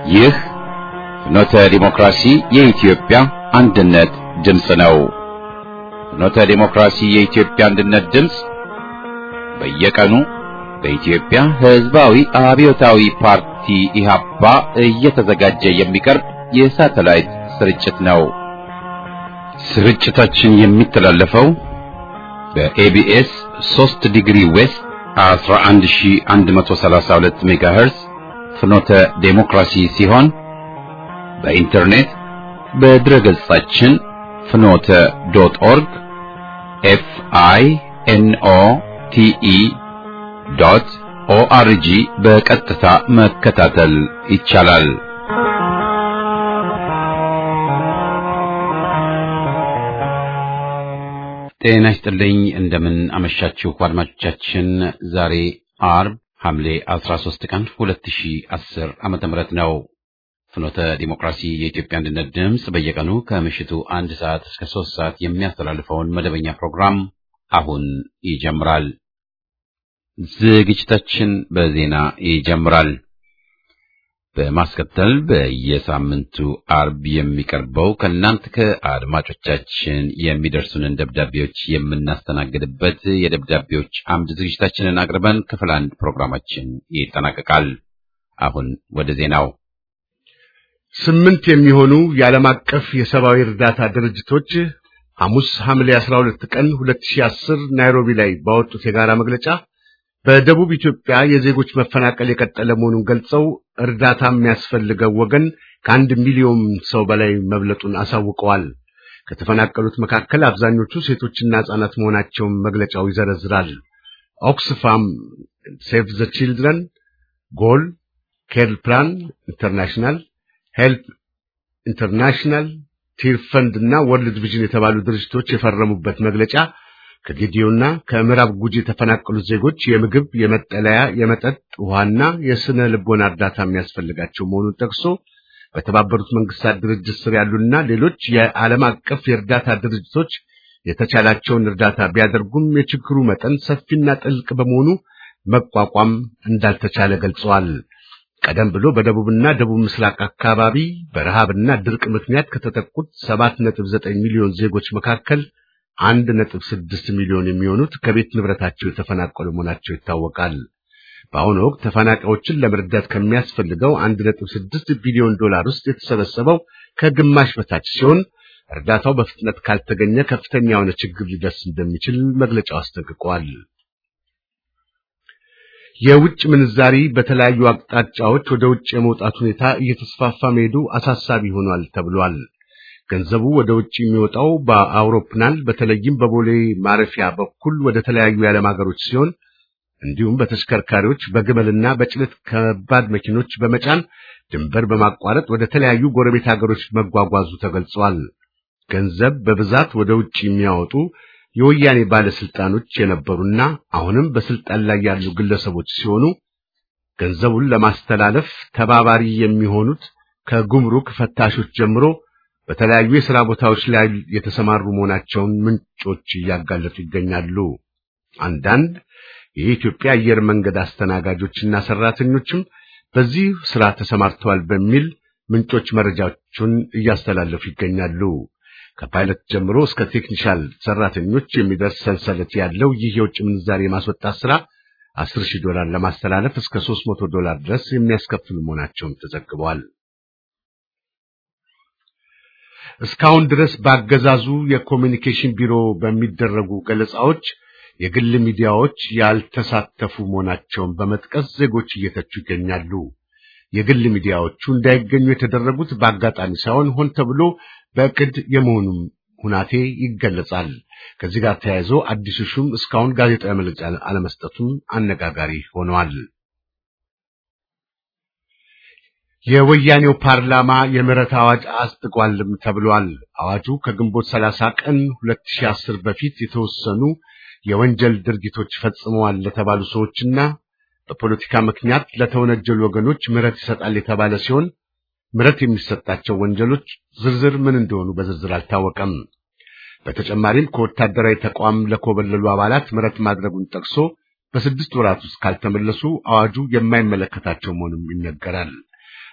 ይህ ፍኖተ ዲሞክራሲ የኢትዮጵያ አንድነት ድምፅ ነው። ፍኖተ ዲሞክራሲ የኢትዮጵያ አንድነት ድምፅ በየቀኑ በኢትዮጵያ ሕዝባዊ አብዮታዊ ፓርቲ ኢህአፓ እየተዘጋጀ የሚቀርብ የሳተላይት ስርጭት ነው። ስርጭታችን የሚተላለፈው በኤቢኤስ 3 ዲግሪ ዌስት 11132 ሜጋሄርዝ ፍኖተ ዴሞክራሲ ሲሆን በኢንተርኔት በድረገጻችን ፍኖተ ዶት ኦርግ ኤፍ አይ ኤን ኦ ቲ ኢ ዶት ኦአርጂ በቀጥታ መከታተል ይቻላል። ጤና ይስጥልኝ። እንደምን አመሻችሁ አድማጮቻችን። ዛሬ አርብ ሐምሌ 13 ቀን 2010 ዓመተ ምህረት ነው። ፍኖተ ዲሞክራሲ የኢትዮጵያ አንድነት ድምፅ በየቀኑ ከምሽቱ አንድ ሰዓት እስከ ሶስት ሰዓት የሚያስተላልፈውን መደበኛ ፕሮግራም አሁን ይጀምራል። ዝግጅታችን በዜና ይጀምራል። በማስከተል በየሳምንቱ አርብ የሚቀርበው ከእናንተ ከአድማጮቻችን የሚደርሱንን ደብዳቤዎች የምናስተናግድበት የደብዳቤዎች አምድ ዝግጅታችንን አቅርበን ክፍል አንድ ፕሮግራማችን ይጠናቀቃል። አሁን ወደ ዜናው። ስምንት የሚሆኑ የዓለም አቀፍ የሰብአዊ እርዳታ ድርጅቶች ሐሙስ ሐምሌ 12 ቀን 2010 ናይሮቢ ላይ ባወጡት የጋራ መግለጫ በደቡብ ኢትዮጵያ የዜጎች መፈናቀል የቀጠለ መሆኑን ገልጸው እርዳታ የሚያስፈልገው ወገን ከአንድ ሚሊዮን ሰው በላይ መብለጡን አሳውቀዋል። ከተፈናቀሉት መካከል አብዛኞቹ ሴቶችና ሕፃናት መሆናቸውን መግለጫው ይዘረዝራል። ኦክስፋም፣ ሴቭ ዘ ቺልድረን፣ ጎል፣ ኬር ፕላን ኢንተርናሽናል፣ ሄልፕ ኢንተርናሽናል፣ ቲር ፈንድ እና ወርልድ ቪዥን የተባሉ ድርጅቶች የፈረሙበት መግለጫ ከጌዲዮና ከምዕራብ ጉጂ የተፈናቀሉት ዜጎች የምግብ፣ የመጠለያ፣ የመጠጥ ውሃና የስነ ልቦና እርዳታ የሚያስፈልጋቸው መሆኑን ጠቅሶ በተባበሩት መንግስታት ድርጅት ስር ያሉና ሌሎች የዓለም አቀፍ የእርዳታ ድርጅቶች የተቻላቸውን እርዳታ ቢያደርጉም የችግሩ መጠን ሰፊና ጥልቅ በመሆኑ መቋቋም እንዳልተቻለ ገልጸዋል። ቀደም ብሎ በደቡብና ደቡብ ምስራቅ አካባቢ በረሃብና ድርቅ ምክንያት ከተጠቁት 7.9 ሚሊዮን ዜጎች መካከል አንድ ነጥብ ስድስት ሚሊዮን የሚሆኑት ከቤት ንብረታቸው የተፈናቀሉ መሆናቸው ይታወቃል። በአሁኑ ወቅት ተፈናቃዮችን ለመርዳት ከሚያስፈልገው አንድ ነጥብ ስድስት ቢሊዮን ዶላር ውስጥ የተሰበሰበው ከግማሽ በታች ሲሆን እርዳታው በፍጥነት ካልተገኘ ከፍተኛ የሆነ ችግር ሊደርስ እንደሚችል መግለጫው አስጠንቅቋል። የውጭ ምንዛሪ በተለያዩ አቅጣጫዎች ወደ ውጭ የመውጣት ሁኔታ እየተስፋፋ መሄዱ አሳሳቢ ሆኗል ተብሏል። ገንዘቡ ወደ ውጭ የሚወጣው በአውሮፕላን በተለይም በቦሌ ማረፊያ በኩል ወደ ተለያዩ የዓለም ሀገሮች ሲሆን እንዲሁም በተሽከርካሪዎች በግመልና በጭነት ከባድ መኪኖች በመጫን ድንበር በማቋረጥ ወደ ተለያዩ ጎረቤት ሀገሮች መጓጓዙ ተገልጿል። ገንዘብ በብዛት ወደ ውጭ የሚያወጡ የወያኔ ባለስልጣኖች የነበሩና አሁንም በስልጣን ላይ ያሉ ግለሰቦች ሲሆኑ ገንዘቡን ለማስተላለፍ ተባባሪ የሚሆኑት ከጉምሩክ ፈታሾች ጀምሮ በተለያዩ የሥራ ቦታዎች ላይ የተሰማሩ መሆናቸውን ምንጮች እያጋለጡ ይገኛሉ። አንዳንድ የኢትዮጵያ አየር መንገድ አስተናጋጆችና ሰራተኞችም በዚህ ሥራ ተሰማርተዋል በሚል ምንጮች መረጃዎቹን እያስተላለፉ ይገኛሉ። ከፓይለት ጀምሮ እስከ ቴክኒሻል ሰራተኞች የሚደርስ ሰንሰለት ያለው ይህ የውጭ ምንዛሪ የማስወጣት ሥራ አስር ሺህ ዶላር ለማስተላለፍ እስከ ሦስት መቶ ዶላር ድረስ የሚያስከፍሉ መሆናቸውን ተዘግበዋል። እስካሁን ድረስ በአገዛዙ የኮሚኒኬሽን ቢሮ በሚደረጉ ገለጻዎች የግል ሚዲያዎች ያልተሳተፉ መሆናቸውን በመጥቀስ ዜጎች እየተቹ ይገኛሉ። የግል ሚዲያዎቹ እንዳይገኙ የተደረጉት በአጋጣሚ ሳይሆን ሆን ተብሎ በእቅድ የመሆኑም ሁናቴ ይገለጻል። ከዚህ ጋር ተያይዞ አዲሱ ሹም እስካሁን ጋዜጣዊ መግለጫ አለመስጠቱም አነጋጋሪ ሆነዋል። የወያኔው ፓርላማ የምህረት አዋጅ አጽድቋልም ተብሏል። አዋጁ ከግንቦት 30 ቀን 2010 በፊት የተወሰኑ የወንጀል ድርጊቶች ፈጽመዋል ለተባሉ ሰዎችና በፖለቲካ ምክንያት ለተወነጀሉ ወገኖች ምህረት ይሰጣል የተባለ ሲሆን ምህረት የሚሰጣቸው ወንጀሎች ዝርዝር ምን እንደሆኑ በዝርዝር አልታወቀም። በተጨማሪም ከወታደራዊ ተቋም ለኮበለሉ አባላት ምህረት ማድረጉን ጠቅሶ በስድስት ወራት ውስጥ ካልተመለሱ አዋጁ የማይመለከታቸው መሆኑም ይነገራል።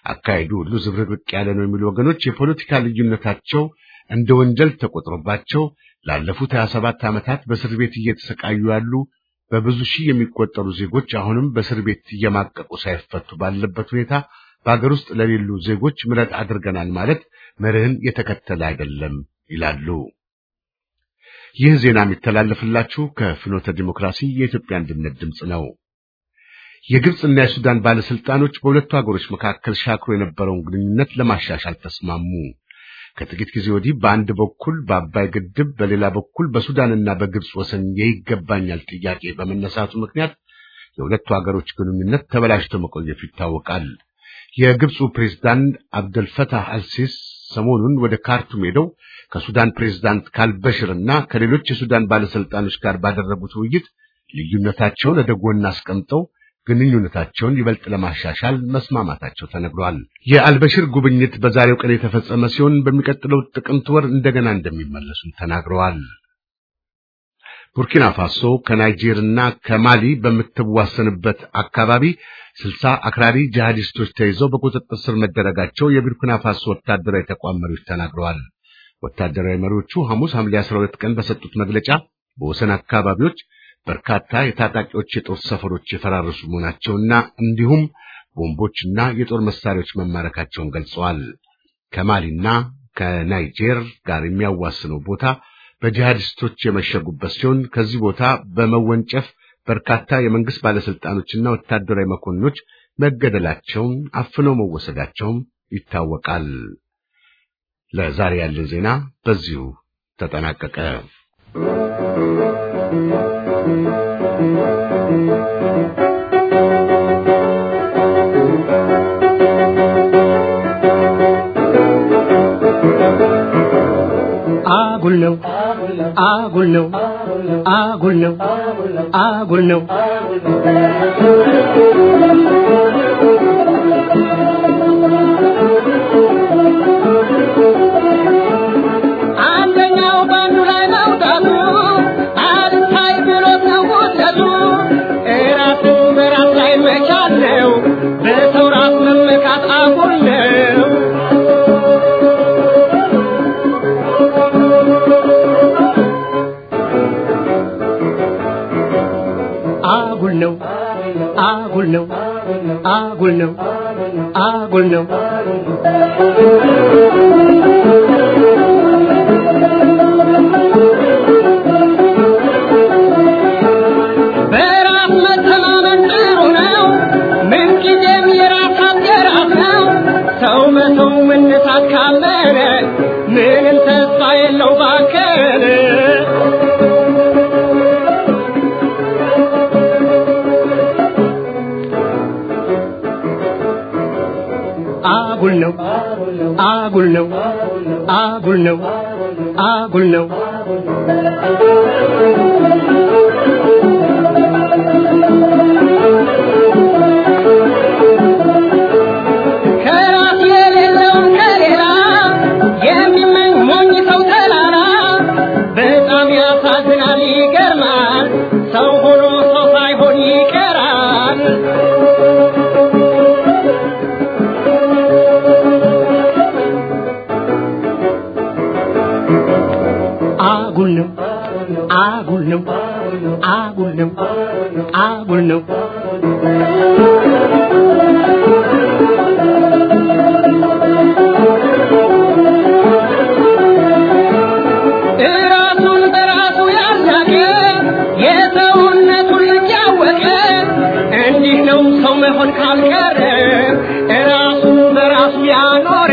አካሄዱ ሁሉ ዝብርቅርቅ ያለ ነው የሚሉ ወገኖች የፖለቲካ ልዩነታቸው እንደ ወንጀል ተቆጥሮባቸው ላለፉት 27 ዓመታት በእስር ቤት እየተሰቃዩ ያሉ በብዙ ሺህ የሚቆጠሩ ዜጎች አሁንም በእስር ቤት እየማቀቁ ሳይፈቱ ባለበት ሁኔታ በአገር ውስጥ ለሌሉ ዜጎች ምሕረት አድርገናል ማለት መርህን የተከተለ አይደለም ይላሉ። ይህ ዜና የሚተላለፍላችሁ ከፍኖተ ዲሞክራሲ የኢትዮጵያ አንድነት ድምፅ ነው። የግብፅና የሱዳን ባለስልጣኖች በሁለቱ ሀገሮች መካከል ሻክሮ የነበረውን ግንኙነት ለማሻሻል ተስማሙ። ከጥቂት ጊዜ ወዲህ በአንድ በኩል በአባይ ግድብ፣ በሌላ በኩል በሱዳንና በግብፅ ወሰን የይገባኛል ጥያቄ በመነሳቱ ምክንያት የሁለቱ ሀገሮች ግንኙነት ተበላሽቶ መቆየቱ ይታወቃል። የግብፁ ፕሬዝዳንት አብደልፈታህ አልሲስ ሰሞኑን ወደ ካርቱም ሄደው ከሱዳን ፕሬዝዳንት ካልበሽር እና ከሌሎች የሱዳን ባለስልጣኖች ጋር ባደረጉት ውይይት ልዩነታቸውን ወደ ጎን አስቀምጠው ግንኙነታቸውን ይበልጥ ለማሻሻል መስማማታቸው ተነግሯል። የአልበሽር ጉብኝት በዛሬው ቀን የተፈጸመ ሲሆን በሚቀጥለው ጥቅምት ወር እንደገና እንደሚመለሱም ተናግረዋል። ቡርኪና ፋሶ ከናይጄርና ከማሊ በምትዋሰንበት አካባቢ ስልሳ አክራሪ ጂሃዲስቶች ተይዘው በቁጥጥር ስር መደረጋቸው የቡርኪና ፋሶ ወታደራዊ ተቋም መሪዎች ተናግረዋል። ወታደራዊ መሪዎቹ ሐሙስ ሐምሌ 12 ቀን በሰጡት መግለጫ በወሰን አካባቢዎች በርካታ የታጣቂዎች የጦር ሰፈሮች የፈራረሱ መሆናቸውና እንዲሁም ቦምቦችና የጦር መሳሪያዎች መማረካቸውን ገልጸዋል። ከማሊና ከናይጄር ጋር የሚያዋስነው ቦታ በጂሃዲስቶች የመሸጉበት ሲሆን ከዚህ ቦታ በመወንጨፍ በርካታ የመንግስት ባለስልጣኖችና ወታደራዊ መኮንኖች መገደላቸውን፣ አፍነው መወሰዳቸውም ይታወቃል። ለዛሬ ያለን ዜና በዚሁ ተጠናቀቀ። አጉል ነው አጉል ነው አጉል ነው አጉል ነው አንደኛው ባንዱ ላይ መውጣቱ አልታይ ብሎት ነው ውጥረቱ እራስን በራስ ላይ መቻል ነው በሰው ራስ መመካት አጉል ነው አጉል ነው አጉል ነው አጉል ነው አጉል ነው በራስ መተማመን ጥሩ ነው ምንጊዜም የራስ ሀብት የራስ ነው ሰው መተው መነሳት ካመነ ምንም ተስፋ የለው ባከነ አጉል ነው አጉል ነው አጉል ነው አጉል ነው ከራስ የሌለውን ከሌላ የሚመኝ ሞኝ ሰው ተላላ በጣም ያሳዝናል ይገርማል ሰው ሆኖ ሰው ሳይሆን ይቀራል አጉል ነው አጉል ነው አጉል ነው አጉል ነው እራሱን በራሱ ያላቀ የሰውነቱን ልክ ያወቀ እንዲህ ነው ሰው መሆን ካልቀረ እራሱን በራሱ ያኖረ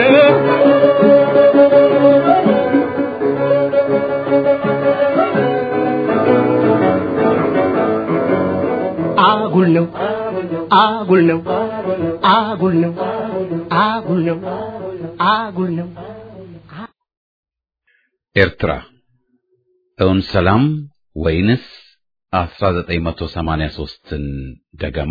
አጉል ነው አጉል ነው አጉል ነው አጉል ነው አጉል ነው ኤርትራ እውን ሰላም ወይንስ 1983ን ደገማ?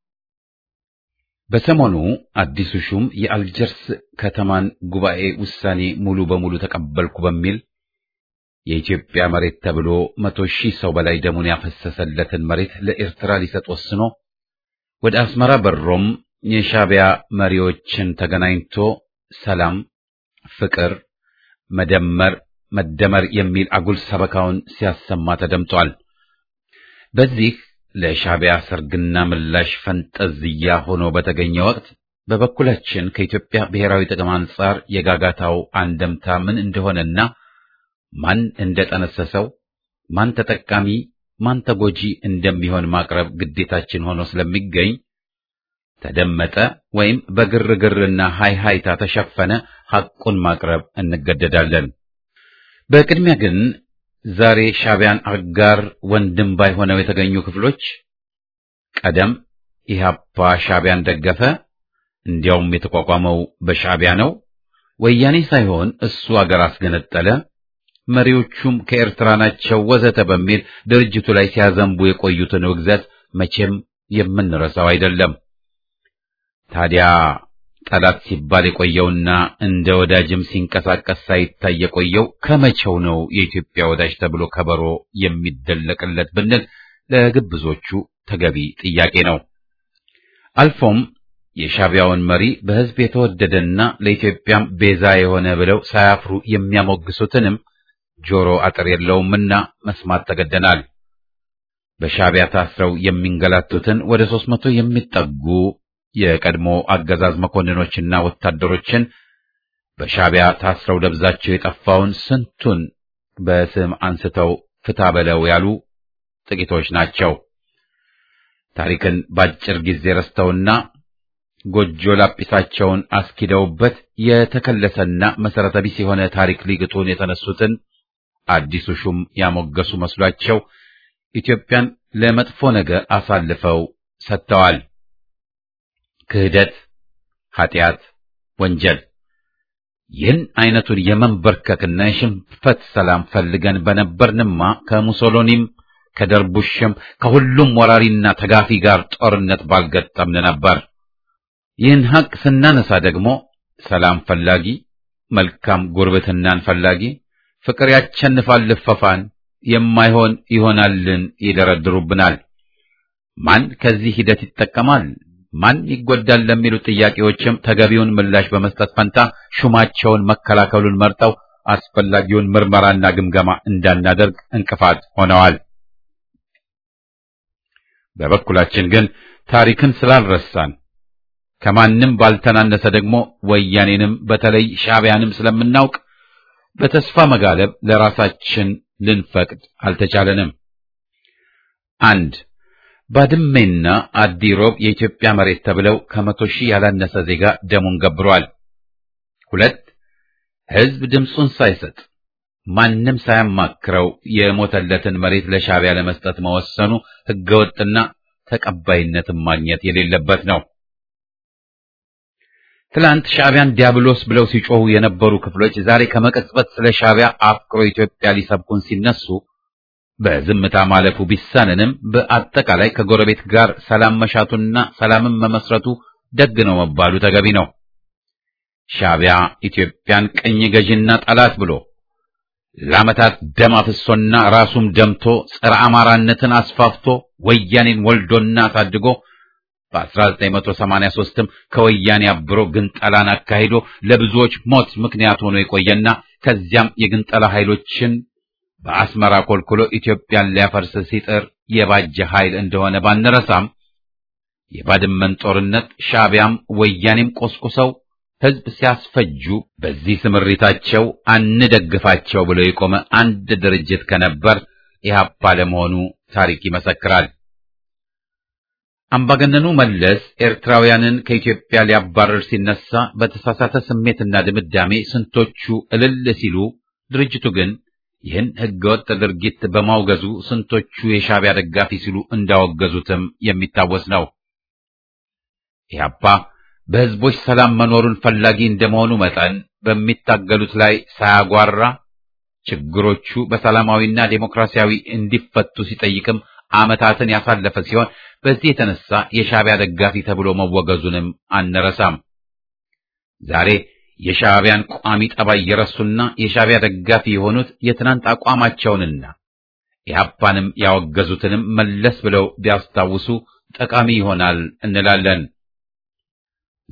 በሰሞኑ አዲሱ ሹም የአልጀርስ ከተማን ጉባኤ ውሳኔ ሙሉ በሙሉ ተቀበልኩ በሚል የኢትዮጵያ መሬት ተብሎ መቶ ሺህ ሰው በላይ ደሙን ያፈሰሰለትን መሬት ለኤርትራ ሊሰጥ ወስኖ ወደ አስመራ በሮም የሻዕቢያ መሪዎችን ተገናኝቶ ሰላም፣ ፍቅር፣ መደመር፣ መደመር የሚል አጉል ሰበካውን ሲያሰማ ተደምጧል። በዚህ ለሻዕቢያ ሰርግና ምላሽ ፈንጠዝያ ሆኖ በተገኘ ወቅት በበኩላችን ከኢትዮጵያ ብሔራዊ ጥቅም አንጻር የጋጋታው አንደምታ ምን እንደሆነና ማን እንደጠነሰሰው ማን ተጠቃሚ ማን ተጎጂ እንደሚሆን ማቅረብ ግዴታችን ሆኖ ስለሚገኝ ተደመጠ ወይም በግርግርና ሃይሃይታ ተሸፈነ ሐቁን ማቅረብ እንገደዳለን። በቅድሚያ ግን ዛሬ ሻዕቢያን አጋር ወንድም ባይሆነው የተገኙ ክፍሎች ቀደም ኢህአፓ ሻዕቢያን ደገፈ፣ እንዲያውም የተቋቋመው በሻዕቢያ ነው፣ ወያኔ ሳይሆን እሱ አገር አስገነጠለ፣ መሪዎቹም ከኤርትራ ናቸው ወዘተ በሚል ድርጅቱ ላይ ሲያዘንቡ የቆዩትን ውግዘት መቼም የምንረሳው አይደለም። ታዲያ ጠላት ሲባል የቆየውና እንደ ወዳጅም ሲንቀሳቀስ ሳይታይ የቆየው ከመቼው ነው የኢትዮጵያ ወዳጅ ተብሎ ከበሮ የሚደለቅለት ብንል ለግብዞቹ ተገቢ ጥያቄ ነው። አልፎም የሻዕቢያውን መሪ በሕዝብ የተወደደና ለኢትዮጵያም ቤዛ የሆነ ብለው ሳያፍሩ የሚያሞግሱትንም ጆሮ አጥር የለውምና መስማት ተገደናል። በሻዕቢያ ታስረው የሚንገላቱትን ወደ ሦስት መቶ የሚጠጉ የቀድሞ አገዛዝ መኮንኖችና ወታደሮችን በሻዕቢያ ታስረው ደብዛቸው የጠፋውን ስንቱን በስም አንስተው ፍታ በለው ያሉ ጥቂቶች ናቸው። ታሪክን ባጭር ጊዜ ረስተውና ጎጆ ላጲሳቸውን አስኪደውበት የተከለሰና መሰረተ ቢስ የሆነ ታሪክ ሊግጡን የተነሱትን አዲሱ ሹም ያሞገሱ መስሏቸው ኢትዮጵያን ለመጥፎ ነገር አሳልፈው ሰጥተዋል። ክህደት፣ ኃጢአት፣ ወንጀል ይህን አይነቱን የመንበርከክና የሽንፈት ሰላም ፈልገን በነበርንማ ከሙሶሎኒም ከደርቡሽም ከሁሉም ወራሪና ተጋፊ ጋር ጦርነት ባልገጠምን ነበር። ይህን ሐቅ ስናነሳ ደግሞ ሰላም ፈላጊ፣ መልካም ጉርብትናን ፈላጊ፣ ፍቅር ያቸንፋል ልፈፋን የማይሆን ይሆናልን ይደረድሩብናል። ማን ከዚህ ሂደት ይጠቀማል? ማን ይጎዳል? ለሚሉ ጥያቄዎችም ተገቢውን ምላሽ በመስጠት ፈንታ ሹማቸውን መከላከሉን መርጠው አስፈላጊውን ምርመራና ግምገማ እንዳናደርግ እንቅፋት ሆነዋል። በበኩላችን ግን ታሪክን ስላልረሳን ከማንም ባልተናነሰ ደግሞ ወያኔንም በተለይ ሻዕቢያንም ስለምናውቅ በተስፋ መጋለብ ለራሳችን ልንፈቅድ አልተቻለንም። አንድ ባድሜና አዲሮብ የኢትዮጵያ መሬት ተብለው ከመቶ ሺህ ያላነሰ ዜጋ ደሙን ገብሯል። ሁለት ሕዝብ ድምፁን ሳይሰጥ ማንም ሳያማክረው የሞተለትን መሬት ለሻዕቢያ ለመስጠት መወሰኑ ሕገወጥና ተቀባይነትን ማግኘት የሌለበት ነው። ትላንት ሻዕቢያን ዲያብሎስ ብለው ሲጮሁ የነበሩ ክፍሎች ዛሬ ከመቀጽበት ስለ ሻዕቢያ አፍቅሮ ኢትዮጵያ ሊሰብኩን ሲነሱ በዝምታ ማለፉ ቢሳንንም በአጠቃላይ ከጎረቤት ጋር ሰላም መሻቱና ሰላምን መመስረቱ ደግ ነው መባሉ ተገቢ ነው። ሻዕቢያ ኢትዮጵያን ቅኝ ገዢና ጠላት ብሎ ለዓመታት ደም አፍሶና ራሱም ደምቶ ጸረ አማራነትን አስፋፍቶ ወያኔን ወልዶና አሳድጎ በ1983ም ከወያኔ አብሮ ግንጠላን አካሂዶ ለብዙዎች ሞት ምክንያት ሆኖ የቆየና ከዚያም የግንጠላ ኃይሎችን በአስመራ ኮልኩሎ ኢትዮጵያን ሊያፈርስ ሲጥር የባጀ ኃይል እንደሆነ ባንረሳም የባድመን ጦርነት ሻዕቢያም ወያኔም ቆስቁሰው ሕዝብ ሲያስፈጁ በዚህ ስምሪታቸው አንደግፋቸው ብሎ የቆመ አንድ ድርጅት ከነበር ኢህአፓ ለመሆኑ ታሪክ ይመሰክራል። አምባገነኑ መለስ ኤርትራውያንን ከኢትዮጵያ ሊያባረር ሲነሳ በተሳሳተ ስሜትና ድምዳሜ ስንቶቹ እልል ሲሉ፣ ድርጅቱ ግን ይህን ህገወጥ ድርጊት በማውገዙ ስንቶቹ የሻዕቢያ ደጋፊ ሲሉ እንዳወገዙትም የሚታወስ ነው። ኢህአፓ በህዝቦች ሰላም መኖሩን ፈላጊ እንደመሆኑ መጠን በሚታገሉት ላይ ሳያጓራ ችግሮቹ በሰላማዊና ዴሞክራሲያዊ እንዲፈቱ ሲጠይቅም ዓመታትን ያሳለፈ ሲሆን በዚህ የተነሳ የሻዕቢያ ደጋፊ ተብሎ መወገዙንም አንረሳም። ዛሬ የሻዕቢያን ቋሚ ጠባይ የረሱና የሻዕቢያ ደጋፊ የሆኑት የትናንት አቋማቸውንና ኢህአፓንም ያወገዙትንም መለስ ብለው ቢያስታውሱ ጠቃሚ ይሆናል እንላለን።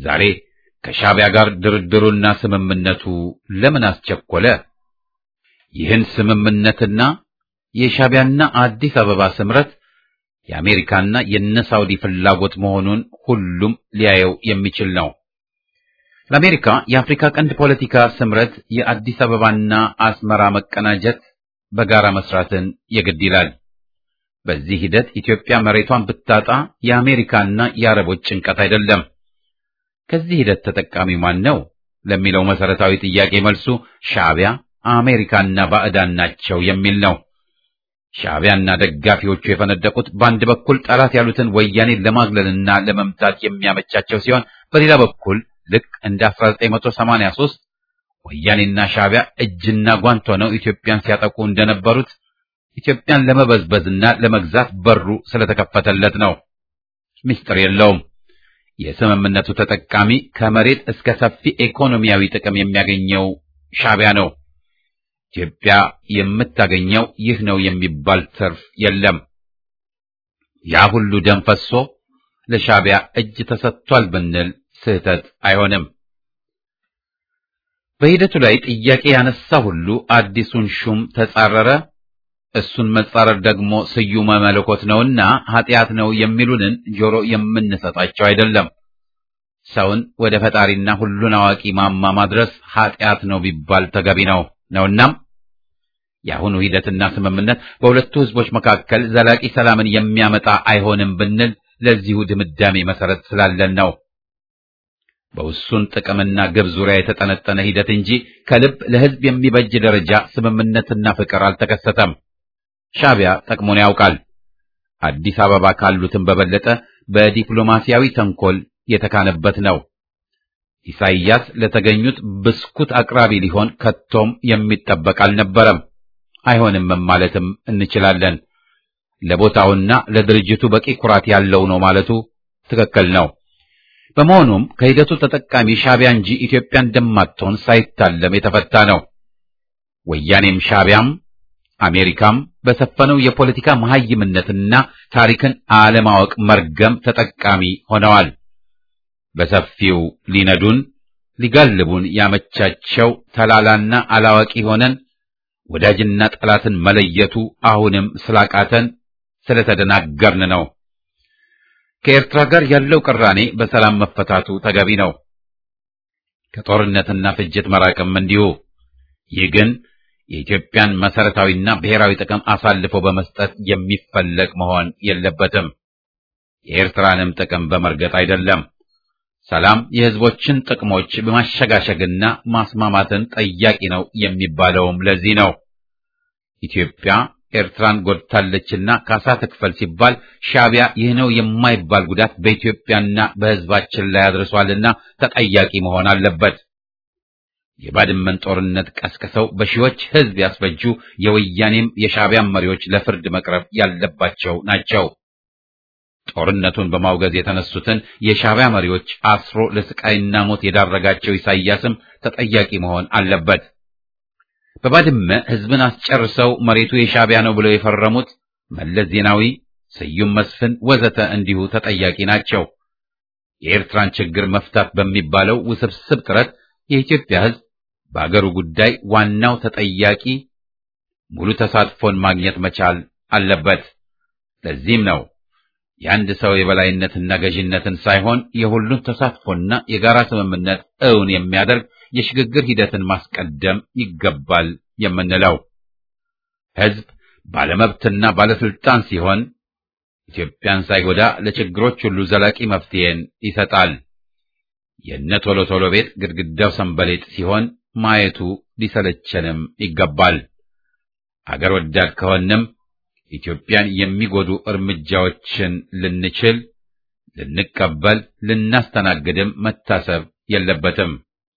ዛሬ ከሻዕቢያ ጋር ድርድሩና ስምምነቱ ለምን አስቸኮለ? ይህን ስምምነትና የሻዕቢያና አዲስ አበባ ስምረት የአሜሪካና የነ ሳውዲ ፍላጎት መሆኑን ሁሉም ሊያየው የሚችል ነው። ለአሜሪካ የአፍሪካ ቀንድ ፖለቲካ ስምረት የአዲስ አበባና አስመራ መቀናጀት በጋራ መስራትን የግድ ይላል። በዚህ ሂደት ኢትዮጵያ መሬቷን ብታጣ የአሜሪካና የአረቦች ጭንቀት አይደለም። ከዚህ ሂደት ተጠቃሚ ማን ነው ለሚለው መሰረታዊ ጥያቄ መልሱ ሻዕቢያ፣ አሜሪካና ባዕዳን ናቸው የሚል ነው። ሻዕቢያና ደጋፊዎቹ የፈነደቁት በአንድ በኩል ጠላት ያሉትን ወያኔን ለማግለልና ለመምታት የሚያመቻቸው ሲሆን በሌላ በኩል ልክ እንደ 1983 ወያኔና ሻዕቢያ እጅና ጓንት ሆነው ኢትዮጵያን ሲያጠቁ እንደነበሩት ኢትዮጵያን ለመበዝበዝና ለመግዛት በሩ ስለተከፈተለት ነው። ምስጢር የለውም። የስምምነቱ ተጠቃሚ ከመሬት እስከ ሰፊ ኢኮኖሚያዊ ጥቅም የሚያገኘው ሻዕቢያ ነው። ኢትዮጵያ የምታገኘው ይህ ነው የሚባል ትርፍ የለም። ያ ሁሉ ደም ፈሶ ለሻዕቢያ እጅ ተሰጥቷል ብንል ስህተት አይሆንም። በሂደቱ ላይ ጥያቄ ያነሳ ሁሉ አዲሱን ሹም ተጻረረ፣ እሱን መጻረር ደግሞ ስዩመ መለኮት ነውና ኃጢአት ነው የሚሉንን ጆሮ የምንሰጣቸው አይደለም። ሰውን ወደ ፈጣሪና ሁሉን አዋቂ ማማ ማድረስ ኃጢአት ነው ቢባል ተገቢ ነው ነውናም የአሁኑ ሂደትና ስምምነት በሁለቱ ሕዝቦች መካከል ዘላቂ ሰላምን የሚያመጣ አይሆንም ብንል ለዚሁ ድምዳሜ መሰረት ስላለን ነው። በውሱን ጥቅምና ግብ ዙሪያ የተጠነጠነ ሂደት እንጂ ከልብ ለሕዝብ የሚበጅ ደረጃ ስምምነትና ፍቅር አልተከሰተም። ሻዕቢያ ጠቅሞን ያውቃል። አዲስ አበባ ካሉትም በበለጠ በዲፕሎማሲያዊ ተንኮል የተካነበት ነው። ኢሳይያስ ለተገኙት ብስኩት አቅራቢ ሊሆን ከቶም የሚጠበቅ አልነበረም። አይሆንም ማለትም እንችላለን። ለቦታውና ለድርጅቱ በቂ ኩራት ያለው ነው ማለቱ ትክክል ነው። በመሆኑም ከሂደቱ ተጠቃሚ ሻዕቢያ እንጂ ኢትዮጵያ እንደማትሆን ሳይታለም የተፈታ ነው። ወያኔም ሻዕቢያም አሜሪካም በሰፈነው የፖለቲካ መሐይምነትና ታሪክን አለማወቅ መርገም ተጠቃሚ ሆነዋል። በሰፊው ሊነዱን ሊጋልቡን ያመቻቸው ተላላና አላዋቂ ሆነን ወዳጅና ጠላትን መለየቱ አሁንም ስላቃተን ስለተደናገርን ነው። ከኤርትራ ጋር ያለው ቅራኔ በሰላም መፈታቱ ተገቢ ነው። ከጦርነትና ፍጅት መራቅም እንዲሁ። ይህ ግን የኢትዮጵያን መሰረታዊና ብሔራዊ ጥቅም አሳልፎ በመስጠት የሚፈለግ መሆን የለበትም። የኤርትራንም ጥቅም በመርገጥ አይደለም። ሰላም የሕዝቦችን ጥቅሞች በማሸጋሸግና ማስማማትን ጠያቂ ነው የሚባለውም ለዚህ ነው። ኢትዮጵያ ኤርትራን ጎድታለችና ካሳ ትክፈል ሲባል ሻዕቢያ ይህ ነው የማይባል ጉዳት በኢትዮጵያና በሕዝባችን ላይ አድርሷልና ተጠያቂ መሆን አለበት። የባድመን ጦርነት ቀስቅሰው በሺዎች ሕዝብ ያስፈጁ የወያኔም የሻዕቢያም መሪዎች ለፍርድ መቅረብ ያለባቸው ናቸው። ጦርነቱን በማውገዝ የተነሱትን የሻዕቢያ መሪዎች አስሮ ለስቃይና ሞት የዳረጋቸው ኢሳይያስም ተጠያቂ መሆን አለበት። በባድመ ሕዝብን አስጨርሰው መሬቱ የሻዕቢያ ነው ብለው የፈረሙት መለስ ዜናዊ፣ ስዩም መስፍን ወዘተ እንዲሁ ተጠያቂ ናቸው። የኤርትራን ችግር መፍታት በሚባለው ውስብስብ ጥረት የኢትዮጵያ ሕዝብ በአገሩ ጉዳይ ዋናው ተጠያቂ ሙሉ ተሳትፎን ማግኘት መቻል አለበት። ለዚህም ነው የአንድ ሰው የበላይነትና ገዥነትን ሳይሆን የሁሉን ተሳትፎና የጋራ ስምምነት እውን የሚያደርግ የሽግግር ሂደትን ማስቀደም ይገባል የምንለው። ሕዝብ ባለመብትና ባለስልጣን ሲሆን ኢትዮጵያን ሳይጎዳ ለችግሮች ሁሉ ዘላቂ መፍትሄን ይሰጣል። የነ ቶሎ ቶሎ ቤት ግድግዳው ሰንበሌጥ ሲሆን ማየቱ ሊሰለቸንም ይገባል። አገር ወዳድ ከሆንም ኢትዮጵያን የሚጎዱ እርምጃዎችን ልንችል፣ ልንቀበል፣ ልናስተናግድም መታሰብ የለበትም።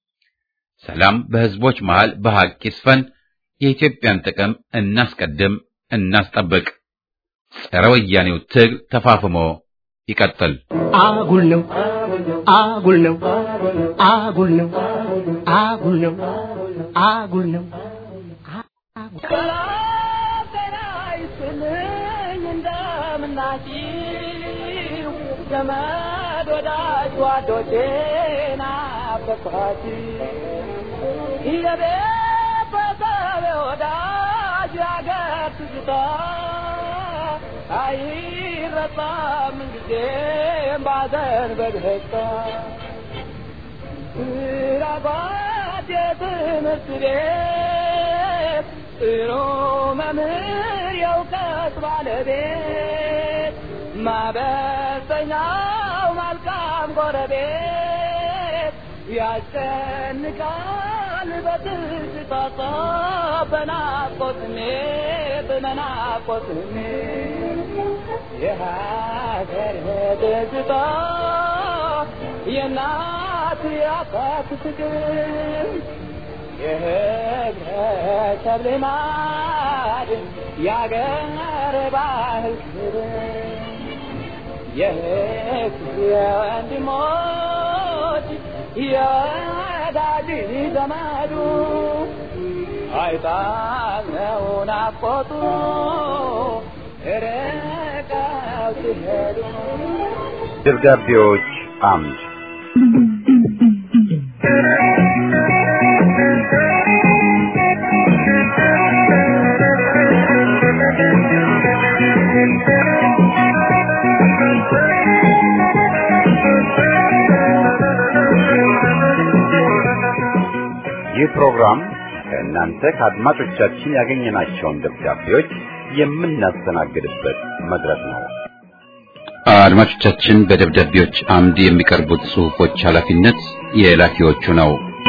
ሰላም በሕዝቦች መሃል በሐቅ ይስፈን። የኢትዮጵያን ጥቅም እናስቀድም፣ እናስጠብቅ። ጸረ ወያኔው ትግል ተፋፍሞ ይቀጥል። አጉል ነው አጉል ነው አጉል ነው አጉል ነው አጉል ነው ዘመድ ወዳጅ ጓዶቼ ናፈኳት የቤተሰብ ወዳጅ ያገር ትዝታ አይረሳም ጊዜም ባዘን በደስታ ራባት የትምህርት ቤት ጥሩ መምህር የእውቀት ባለቤት ማበሰኛው መልካም ጎረቤት ያስጨንቃል በትዝታ በናፍቆት ስሜት በናፍቆት ስሜት የሀገር ትዝታ የእናት የአባት ፍቅር የህብረተሰብ ልማድ የአገር ባህል ክብር የህዝብ የወንድሞች የወዳጅ ዘመዱ አይጣለው ናፍቆቱ ርቀው ሲሄዱ ደብዳቤዎች አምድ ይህ ፕሮግራም ከእናንተ ከአድማጮቻችን ያገኘናቸውን ደብዳቤዎች የምናስተናግድበት መድረክ ነው። አድማጮቻችን በደብዳቤዎች አምድ የሚቀርቡት ጽሑፎች ኃላፊነት የላኪዎቹ ነው።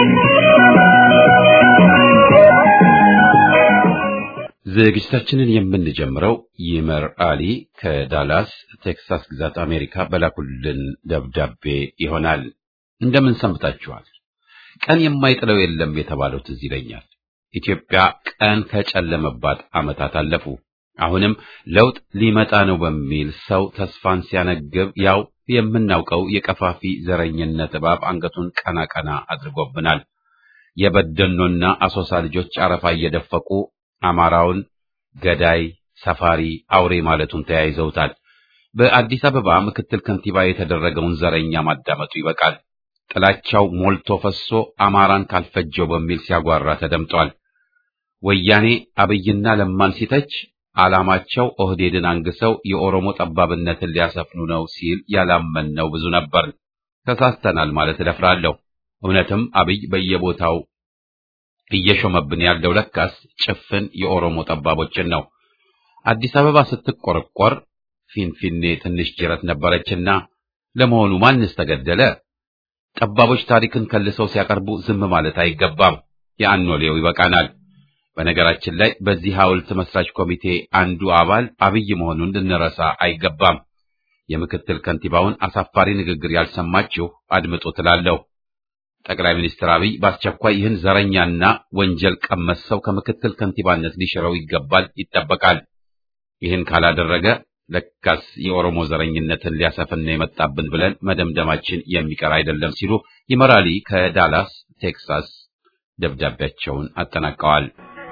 ዝግጅታችንን የምንጀምረው ይመር አሊ ከዳላስ ቴክሳስ ግዛት አሜሪካ በላኩልን ደብዳቤ ይሆናል። እንደምን ሰንብታችኋል? ቀን የማይጥለው የለም የተባለው ትዝ ይለኛል። ኢትዮጵያ ቀን ከጨለመባት ዓመታት አለፉ። አሁንም ለውጥ ሊመጣ ነው በሚል ሰው ተስፋን ሲያነግብ ያው የምናውቀው የቀፋፊ ዘረኝነት እባብ አንገቱን ቀና ቀና አድርጎብናል። የበደኖና አሶሳ ልጆች አረፋ እየደፈቁ አማራውን ገዳይ፣ ሰፋሪ፣ አውሬ ማለቱን ተያይዘውታል። በአዲስ አበባ ምክትል ከንቲባ የተደረገውን ዘረኛ ማዳመጡ ይበቃል። ጥላቻው ሞልቶ ፈሶ አማራን ካልፈጀው በሚል ሲያጓራ ተደምጧል። ወያኔ አብይና ለማን ሲተች ዓላማቸው ኦህዴድን አንግሰው የኦሮሞ ጠባብነትን ሊያሰፍኑ ነው ሲል ያላመንነው ብዙ ነበር። ተሳስተናል ማለት እደፍራለሁ። እውነትም አብይ በየቦታው እየሾመብን ያለው ለካስ ጭፍን የኦሮሞ ጠባቦችን ነው። አዲስ አበባ ስትቆረቆር ፊንፊኔ ትንሽ ጅረት ነበረችና ለመሆኑ ማንስ ተገደለ? ጠባቦች ታሪክን ከልሰው ሲያቀርቡ ዝም ማለት አይገባም። የአኖሌው ይበቃናል። በነገራችን ላይ በዚህ ሐውልት መስራች ኮሚቴ አንዱ አባል አብይ መሆኑን ልንረሳ አይገባም። የምክትል ከንቲባውን አሳፋሪ ንግግር ያልሰማችሁ አድምጡ ትላለሁ። ጠቅላይ ሚኒስትር አብይ በአስቸኳይ ይህን ዘረኛና ወንጀል ቀመስ ሰው ከምክትል ከንቲባነት ሊሽረው ይገባል፣ ይጠበቃል። ይህን ካላደረገ ለካስ የኦሮሞ ዘረኝነትን ሊያሰፍን ነው የመጣብን ብለን መደምደማችን የሚቀር አይደለም ሲሉ ይመራሊ ከዳላስ ቴክሳስ ደብዳቤያቸውን አጠናቀዋል።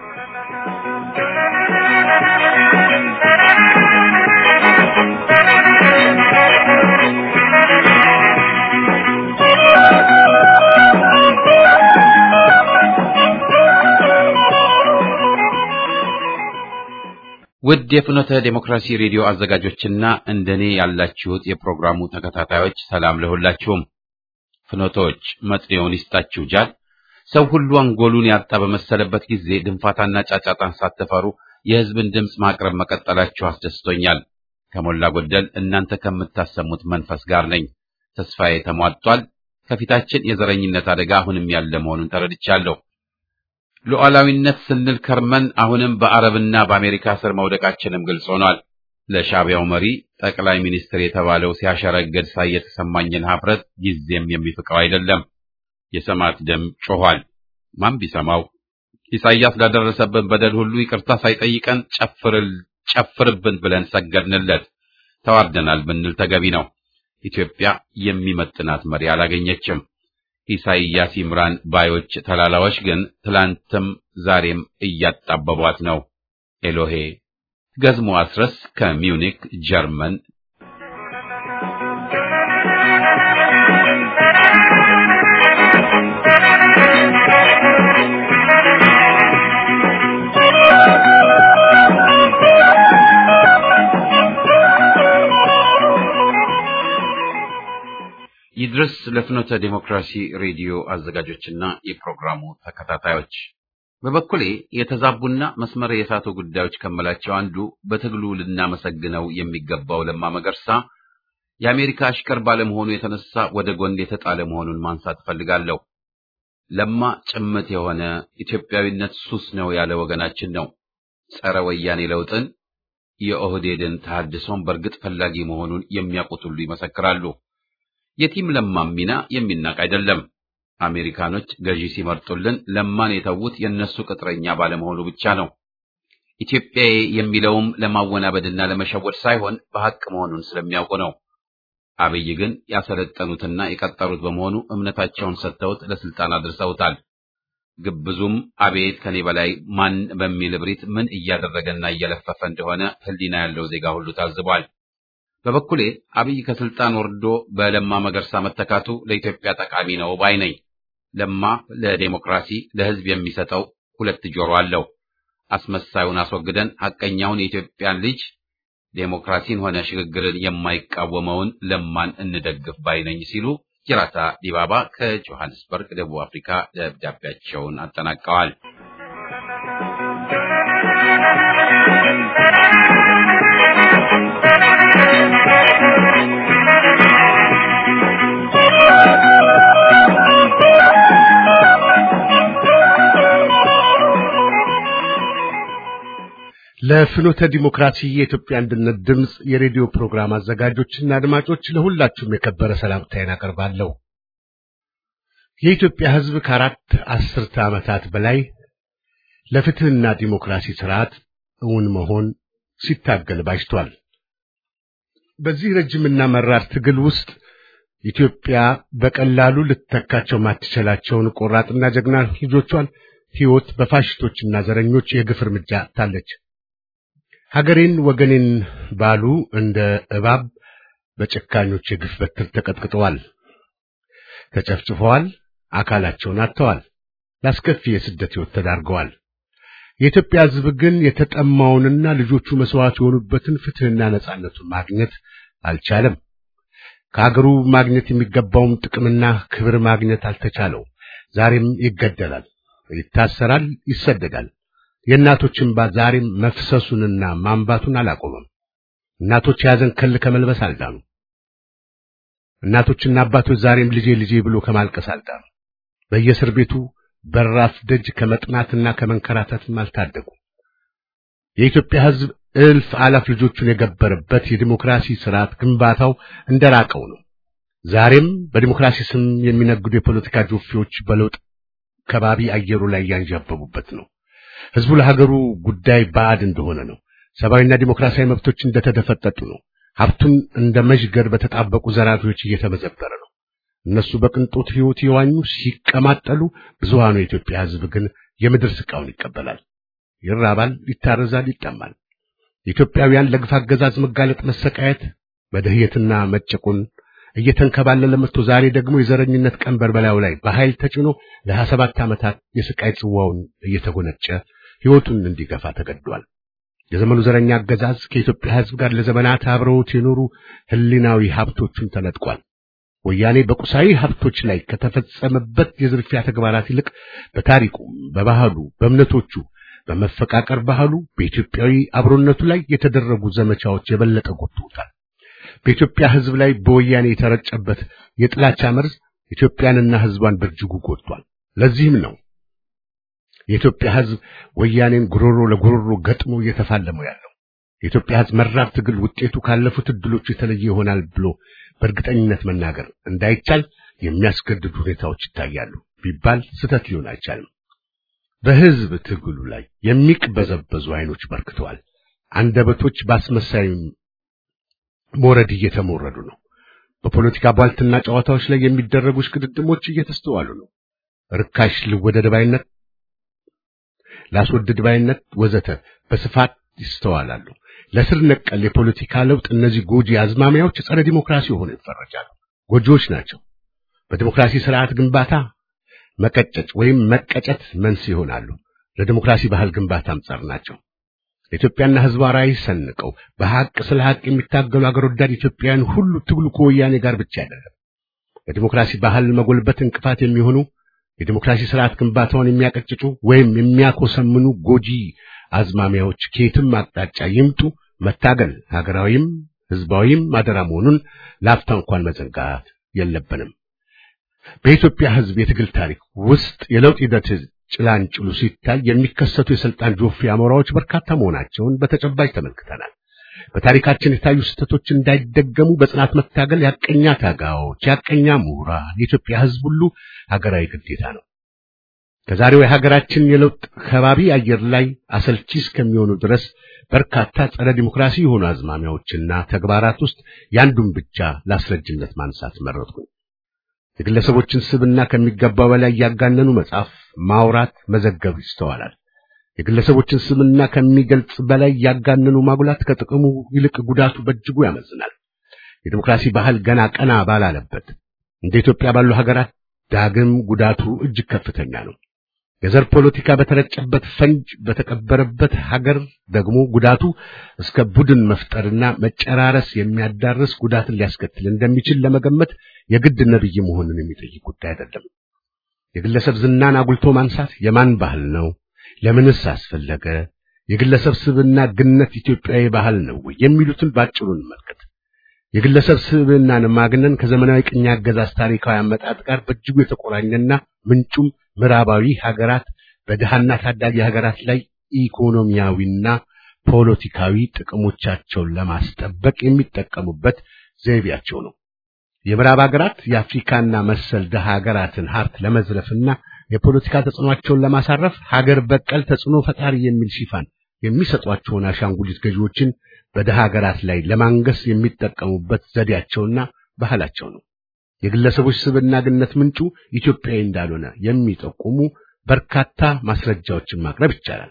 ውድ የፍኖተ ዴሞክራሲ ሬዲዮ አዘጋጆችና እንደኔ ያላችሁት የፕሮግራሙ ተከታታዮች ሰላም ለሁላችሁም። ፍኖቶች መጥኔውን ይስጣችሁ ጃል። ሰው ሁሉ አንጎሉን ያጣ በመሰለበት ጊዜ ድንፋታና ጫጫታን ሳትፈሩ የሕዝብን ድምፅ ማቅረብ መቀጠላችሁ አስደስቶኛል። ከሞላ ጎደል እናንተ ከምታሰሙት መንፈስ ጋር ነኝ። ተስፋዬ ተሟጧል። ከፊታችን የዘረኝነት አደጋ አሁንም ያለ መሆኑን ተረድቻለሁ። ሉዓላዊነት ስንል ከርመን አሁንም በአረብና በአሜሪካ ስር መውደቃችንም ግልጽ ሆኗል። ለሻዕቢያው መሪ ጠቅላይ ሚኒስትር የተባለው ሲያሸረግድ ሳይ የተሰማኝን ሀፍረት ጊዜም የሚፍቀው አይደለም። የሰማዕት ደም ጮኋል። ማን ቢሰማው? ኢሳይያስ ላደረሰብን በደል ሁሉ ይቅርታ ሳይጠይቀን ጨፍርል ጨፍርብን ብለን ሰገድንለት። ተዋርደናል ብንል ተገቢ ነው። ኢትዮጵያ የሚመጥናት መሪ አላገኘችም። ኢሳይያስ ይምራን ባዮች ተላላዎች ግን ትላንትም ዛሬም እያጣበቧት ነው። ኤሎሄ ገዝሞ አስረስ ከሚዩኒክ ጀርመን ይድረስ ለፍኖተ ዴሞክራሲ ሬዲዮ አዘጋጆችና የፕሮግራሙ ተከታታዮች በበኩሌ የተዛቡና መስመር የሳቱ ጉዳዮች ከመላቸው አንዱ በትግሉ ልናመሰግነው የሚገባው ለማ መገርሳ የአሜሪካ አሽከር ባለመሆኑ የተነሳ ወደ ጎን የተጣለ መሆኑን ማንሳት እፈልጋለሁ። ለማ ጭምት የሆነ ኢትዮጵያዊነት ሱስ ነው ያለ ወገናችን ነው። ጸረ ወያኔ ለውጥን የኦህዴድን ተሐድሶን በእርግጥ ፈላጊ መሆኑን የሚያውቁት ሁሉ ይመሰክራሉ። የቲም ለማም ሚና የሚናቅ አይደለም። አሜሪካኖች ገዢ ሲመርጡልን ለማን የተዉት የእነሱ ቅጥረኛ ባለመሆኑ ብቻ ነው። ኢትዮጵያዬ የሚለውም ለማወናበድና ለመሸወድ ሳይሆን በሐቅ መሆኑን ስለሚያውቁ ነው። አብይ ግን ያሰለጠኑትና የቀጠሩት በመሆኑ እምነታቸውን ሰጥተውት ለስልጣን አድርሰውታል። ግብዙም አቤት ከኔ በላይ ማን በሚል እብሪት ምን እያደረገና እየለፈፈ እንደሆነ ሕሊና ያለው ዜጋ ሁሉ ታዝቧል። በበኩሌ አብይ ከስልጣን ወርዶ በለማ መገርሳ መተካቱ ለኢትዮጵያ ጠቃሚ ነው ባይ ነኝ። ለማ ለዴሞክራሲ ለሕዝብ የሚሰጠው ሁለት ጆሮ አለው። አስመሳዩን አስወግደን ሐቀኛውን የኢትዮጵያን ልጅ ዴሞክራሲን ሆነ ሽግግርን የማይቃወመውን ለማን እንደግፍ ባይ ነኝ ሲሉ ጅራታ ዲባባ ከጆሃንስበርግ ደቡብ አፍሪካ ደብዳቤያቸውን አጠናቀዋል። ለፍኖተ ዲሞክራሲ የኢትዮጵያ አንድነት ድምፅ የሬዲዮ ፕሮግራም አዘጋጆችና አድማጮች ለሁላችሁም የከበረ ሰላምታዬን አቀርባለሁ። የኢትዮጵያ ሕዝብ ከአራት አስርተ ዓመታት በላይ ለፍትህና ዲሞክራሲ ስርዓት እውን መሆን ሲታገል ባጅቷል። በዚህ ረጅምና መራር ትግል ውስጥ ኢትዮጵያ በቀላሉ ልትተካቸው ማትችላቸውን ቆራጥና ጀግና ልጆቿን ሕይወት በፋሽስቶችና ዘረኞች የግፍ እርምጃ ታለች። ሀገሬን ወገኔን ባሉ እንደ እባብ በጨካኞች የግፍ በትር ተቀጥቅጠዋል፣ ተጨፍጭፈዋል፣ አካላቸውን አጥተዋል፣ ላስከፊ የስደት ሕይወት ተዳርገዋል። የኢትዮጵያ ሕዝብ ግን የተጠማውንና ልጆቹ መስዋዕት የሆኑበትን ፍትህና ነጻነቱን ማግኘት አልቻለም። ከሀገሩ ማግኘት የሚገባውም ጥቅምና ክብር ማግኘት አልተቻለው። ዛሬም ይገደላል፣ ይታሰራል፣ ይሰደዳል። የእናቶች እንባ ዛሬም መፍሰሱንና ማንባቱን አላቆመም። እናቶች የያዘን ከል ከመልበስ አልዳኑ። እናቶችና አባቶች ዛሬም ልጄ ልጄ ብሎ ከማልቀስ አልዳኑ። በየእስር ቤቱ በራፍ ደጅ ከመጥናትና ከመንከራተትም አልታደጉ። የኢትዮጵያ ሕዝብ እልፍ አላፍ ልጆቹን የገበረበት የዲሞክራሲ ስርዓት ግንባታው እንደራቀው ነው። ዛሬም በዲሞክራሲ ስም የሚነግዱ የፖለቲካ ጆፌዎች በለውጥ ከባቢ አየሩ ላይ ያንዣበቡበት ነው። ህዝቡ ለሀገሩ ጉዳይ ባዕድ እንደሆነ ነው። ሰብአዊና ዲሞክራሲያዊ መብቶች እንደተደፈጠጡ ነው። ሀብቱን እንደ መዥገር በተጣበቁ ዘራፊዎች እየተመዘበረ ነው። እነሱ በቅንጦት ሕይወት የዋኙ ሲቀማጠሉ፣ ብዙሃኑ የኢትዮጵያ ህዝብ ግን የምድር ስቃውን ይቀበላል፣ ይራባል፣ ይታረዛል፣ ይጠማል። ኢትዮጵያውያን ለግፍ አገዛዝ መጋለጥ፣ መሰቃየት፣ መደህየትና መጨቆን እየተንከባለለ መጥቶ ዛሬ ደግሞ የዘረኝነት ቀንበር በላዩ ላይ በኃይል ተጭኖ ለሀያ ሰባት ዓመታት የስቃይ ጽዋውን እየተጎነጨ ሕይወቱን እንዲገፋ ተገዷል። የዘመኑ ዘረኛ አገዛዝ ከኢትዮጵያ ህዝብ ጋር ለዘመናት አብረውት የኖሩ ህሊናዊ ሀብቶቹን ተነጥቋል። ወያኔ በቁሳዊ ሀብቶች ላይ ከተፈጸመበት የዝርፊያ ተግባራት ይልቅ በታሪኩ፣ በባህሉ፣ በእምነቶቹ፣ በመፈቃቀር ባህሉ፣ በኢትዮጵያዊ አብሮነቱ ላይ የተደረጉ ዘመቻዎች የበለጠ ጎድተውታል። በኢትዮጵያ ህዝብ ላይ በወያኔ የተረጨበት የጥላቻ መርዝ ኢትዮጵያንና ህዝቧን በእጅጉ ጎድቷል። ለዚህም ነው የኢትዮጵያ ህዝብ ወያኔን ጉሮሮ ለጉሮሮ ገጥሞ እየተፋለመው ያለው። የኢትዮጵያ ህዝብ መራር ትግል ውጤቱ ካለፉት እድሎች የተለየ ይሆናል ብሎ በእርግጠኝነት መናገር እንዳይቻል የሚያስገድዱ ሁኔታዎች ይታያሉ ቢባል ስህተት ሊሆን አይቻልም። በህዝብ ትግሉ ላይ የሚቅበዘበዙ አይኖች በርክተዋል። አንደበቶች በአስመሳይ ሞረድ እየተሞረዱ ነው። በፖለቲካ ቧልትና ጨዋታዎች ላይ የሚደረጉ ሽቅድድሞች እየተስተዋሉ ነው። ርካሽ ልወደድ ባይነት፣ ላስወድድ ባይነት ወዘተ በስፋት ይስተዋላሉ። ለስር ነቀል የፖለቲካ ለውጥ እነዚህ ጎጂ አዝማሚያዎች ጸረ ዲሞክራሲ ሆነው ይፈረጃሉ። ጎጂዎች ናቸው። በዲሞክራሲ ስርዓት ግንባታ መቀጨጭ ወይም መቀጨት መንስኤ ይሆናሉ። ለዲሞክራሲ ባህል ግንባታም ጸር ናቸው። ኢትዮጵያና ህዝቧ ራዕይ ሰንቀው በሐቅ ስለ ሐቅ የሚታገሉ አገር ወዳድ ኢትዮጵያውያን ሁሉ ትግሉ ከወያኔ ጋር ብቻ አይደለም፣ ለዲሞክራሲ ባህል መጎልበት እንቅፋት የሚሆኑ የዲሞክራሲ ስርዓት ግንባታውን የሚያቀጭጩ ወይም የሚያኮሰምኑ ጎጂ አዝማሚያዎች ከየትም አቅጣጫ ይምጡ መታገል ሀገራዊም ህዝባዊም አደራ መሆኑን ላፍታ እንኳን መዘንጋት የለብንም። በኢትዮጵያ ህዝብ የትግል ታሪክ ውስጥ የለውጥ ሂደት ጭላንጭሉ ሲታይ የሚከሰቱ የስልጣን ጆፌ አሞራዎች በርካታ መሆናቸውን በተጨባጭ ተመልክተናል። በታሪካችን የታዩ ስህተቶች እንዳይደገሙ በጽናት መታገል ያቀኛ ታጋዮች፣ ያቀኛ ምሁራን፣ የኢትዮጵያ ህዝብ ሁሉ ሀገራዊ ግዴታ ነው። ከዛሬው የሀገራችን የለውጥ ከባቢ አየር ላይ አሰልቺ እስከሚሆኑ ድረስ በርካታ ጸረ ዲሞክራሲ የሆኑ አዝማሚያዎችና ተግባራት ውስጥ ያንዱን ብቻ ላስረጅነት ማንሳት መረጥኩኝ። የግለሰቦችን ስብና ከሚገባው በላይ ያጋነኑ መጻፍ፣ ማውራት፣ መዘገብ ይስተዋላል። የግለሰቦችን ስምና ከሚገልጽ በላይ ያጋነኑ ማጉላት ከጥቅሙ ይልቅ ጉዳቱ በእጅጉ ያመዝናል። የዲሞክራሲ ባህል ገና ቀና ባላለበት እንደ ኢትዮጵያ ባሉ ሀገራት ዳግም ጉዳቱ እጅግ ከፍተኛ ነው። የዘር ፖለቲካ በተረጨበት ፈንጅ በተቀበረበት ሀገር ደግሞ ጉዳቱ እስከ ቡድን መፍጠርና መጨራረስ የሚያዳርስ ጉዳትን ሊያስከትል እንደሚችል ለመገመት የግድ ነብይ መሆንን የሚጠይቅ ጉዳይ አይደለም። የግለሰብ ዝናን አጉልቶ ማንሳት የማን ባህል ነው? ለምንስ አስፈለገ? የግለሰብ ስብዕና ግነት ኢትዮጵያዊ ባህል ነው ወይ? የሚሉትን ባጭሩ እንመልከት። የግለሰብ ስብዕናን ማግነን ከዘመናዊ ቅኝ አገዛዝ ታሪካዊ አመጣጥ ጋር በእጅጉ የተቆራኘና ምንጩም ምዕራባዊ ሀገራት በድሃና ታዳጊ ሀገራት ላይ ኢኮኖሚያዊና ፖለቲካዊ ጥቅሞቻቸውን ለማስጠበቅ የሚጠቀሙበት ዘይቤያቸው ነው። የምዕራብ ሀገራት የአፍሪካና መሰል ድሃ ሀገራትን ሀብት ለመዝረፍና የፖለቲካ ተጽዕኖአቸውን ለማሳረፍ ሀገር በቀል ተጽዕኖ ፈጣሪ የሚል ሽፋን የሚሰጧቸውን አሻንጉሊት ገዢዎችን በድሃ ሀገራት ላይ ለማንገስ የሚጠቀሙበት ዘዴያቸውና ባህላቸው ነው። የግለሰቦች ስብዕና ግነት ምንጩ ኢትዮጵያዊ እንዳልሆነ የሚጠቁሙ በርካታ ማስረጃዎችን ማቅረብ ይቻላል።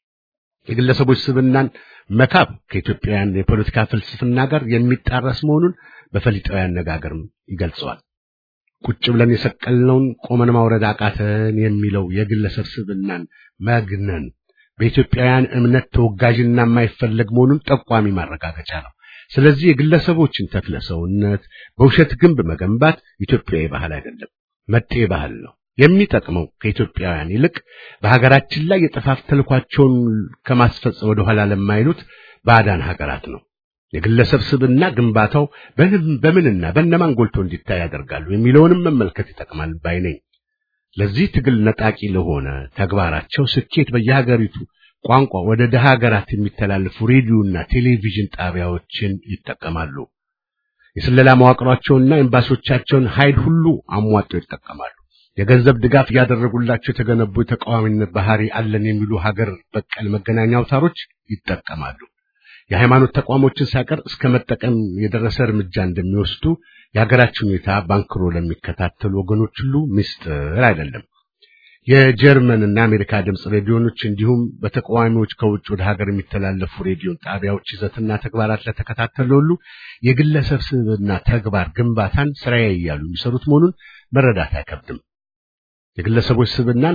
የግለሰቦች ስብዕናን መካብ ከኢትዮጵያውያን የፖለቲካ ፍልስፍና ጋር የሚጣረስ መሆኑን በፈሊጣዊ አነጋገርም ይገልጸዋል። ቁጭ ብለን የሰቀልነውን ቆመን ማውረድ አቃተን የሚለው የግለሰብ ስብዕናን መግነን በኢትዮጵያውያን እምነት ተወጋዥና የማይፈለግ መሆኑን ጠቋሚ ማረጋገጫ ነው። ስለዚህ የግለሰቦችን ተክለ ሰውነት በውሸት ግንብ መገንባት ኢትዮጵያዊ ባህል አይደለም፣ መጤ ባህል ነው። የሚጠቅመው ከኢትዮጵያውያን ይልቅ በሀገራችን ላይ የጥፋት ተልኳቸውን ከማስፈጸም ወደኋላ ለማይሉት ባዕዳን ሀገራት ነው። የግለሰብ ስብዕና ግንባታው በምንና በእነማን ጎልቶ እንዲታይ ያደርጋሉ የሚለውንም መመልከት ይጠቅማል ባይ ነኝ። ለዚህ ትግል ነጣቂ ለሆነ ተግባራቸው ስኬት በየሀገሪቱ ቋንቋ ወደ ደሃ ሀገራት የሚተላለፉ ሬዲዮና ቴሌቪዥን ጣቢያዎችን ይጠቀማሉ። የስለላ መዋቅሯቸውና ኤምባሲዎቻቸውን ኃይል ሁሉ አሟጠው ይጠቀማሉ። የገንዘብ ድጋፍ እያደረጉላቸው የተገነቡ የተቃዋሚነት ባህሪ አለን የሚሉ ሀገር በቀል መገናኛ አውታሮች ይጠቀማሉ። የሃይማኖት ተቋሞችን ሳይቀር እስከ መጠቀም የደረሰ እርምጃ እንደሚወስዱ የሀገራችን ሁኔታ ባንክሮ ለሚከታተሉ ወገኖች ሁሉ ምስጢር አይደለም። የጀርመንና የአሜሪካ ድምፅ ሬዲዮኖች እንዲሁም በተቃዋሚዎች ከውጭ ወደ ሀገር የሚተላለፉ ሬዲዮን ጣቢያዎች ይዘትና ተግባራት ለተከታተሉ ሁሉ የግለሰብ ስብዕና ተግባር ግንባታን ስራዬ እያሉ የሚሰሩት መሆኑን መረዳት አይከብድም። የግለሰቦች ስብዕናን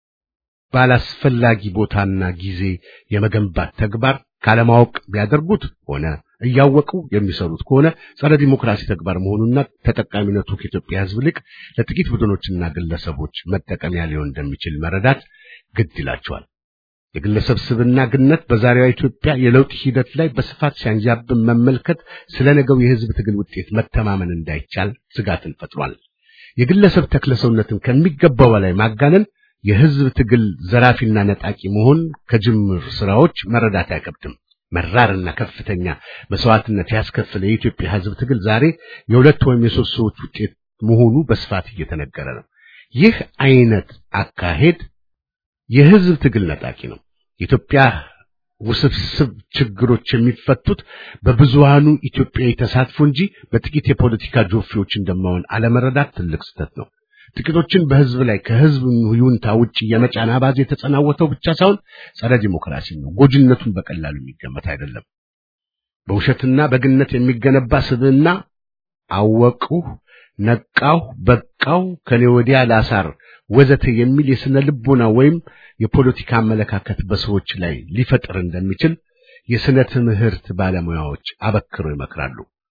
ባላስፈላጊ ቦታና ጊዜ የመገንባት ተግባር ካለማወቅ ቢያደርጉት ሆነ እያወቁ የሚሰሩት ከሆነ ጸረ ዲሞክራሲ ተግባር መሆኑና ተጠቃሚነቱ ከኢትዮጵያ ሕዝብ ይልቅ ለጥቂት ቡድኖችና ግለሰቦች መጠቀሚያ ሊሆን እንደሚችል መረዳት ግድ ይላቸዋል። የግለሰብ ስብዕና ግነት በዛሬዋ ኢትዮጵያ የለውጥ ሂደት ላይ በስፋት ሲያንዣብን መመልከት ስለ ነገው የሕዝብ ትግል ውጤት መተማመን እንዳይቻል ስጋትን ፈጥሯል። የግለሰብ ተክለሰውነትን ከሚገባው በላይ ማጋነን የሕዝብ ትግል ዘራፊና ነጣቂ መሆን ከጅምር ስራዎች መረዳት አይከብድም። መራርና ከፍተኛ መስዋዕትነት ያስከፈለ የኢትዮጵያ ሕዝብ ትግል ዛሬ የሁለት ወይም የሶስት ሰዎች ውጤት መሆኑ በስፋት እየተነገረ ነው። ይህ አይነት አካሄድ የሕዝብ ትግል ነጣቂ ነው። የኢትዮጵያ ውስብስብ ችግሮች የሚፈቱት በብዙሃኑ ኢትዮጵያዊ ተሳትፎ እንጂ በጥቂት የፖለቲካ ጆፌዎች እንደማሆን አለመረዳት ትልቅ ስህተት ነው። ጥቂቶችን በህዝብ ላይ ከህዝብ ይሁንታ ውጭ የመጫን አባዜ የተጸናወተው ብቻ ሳይሆን ጸረ ዲሞክራሲ ነው። ጎጅነቱን በቀላሉ የሚገመት አይደለም። በውሸትና በግነት የሚገነባ ስብዕና አወቅሁ፣ ነቃሁ፣ በቃው፣ ከኔ ወዲያ ላሳር ወዘተ የሚል የስነ ልቦና ወይም የፖለቲካ አመለካከት በሰዎች ላይ ሊፈጥር እንደሚችል የስነ ትምህርት ባለሙያዎች አበክረው ይመክራሉ።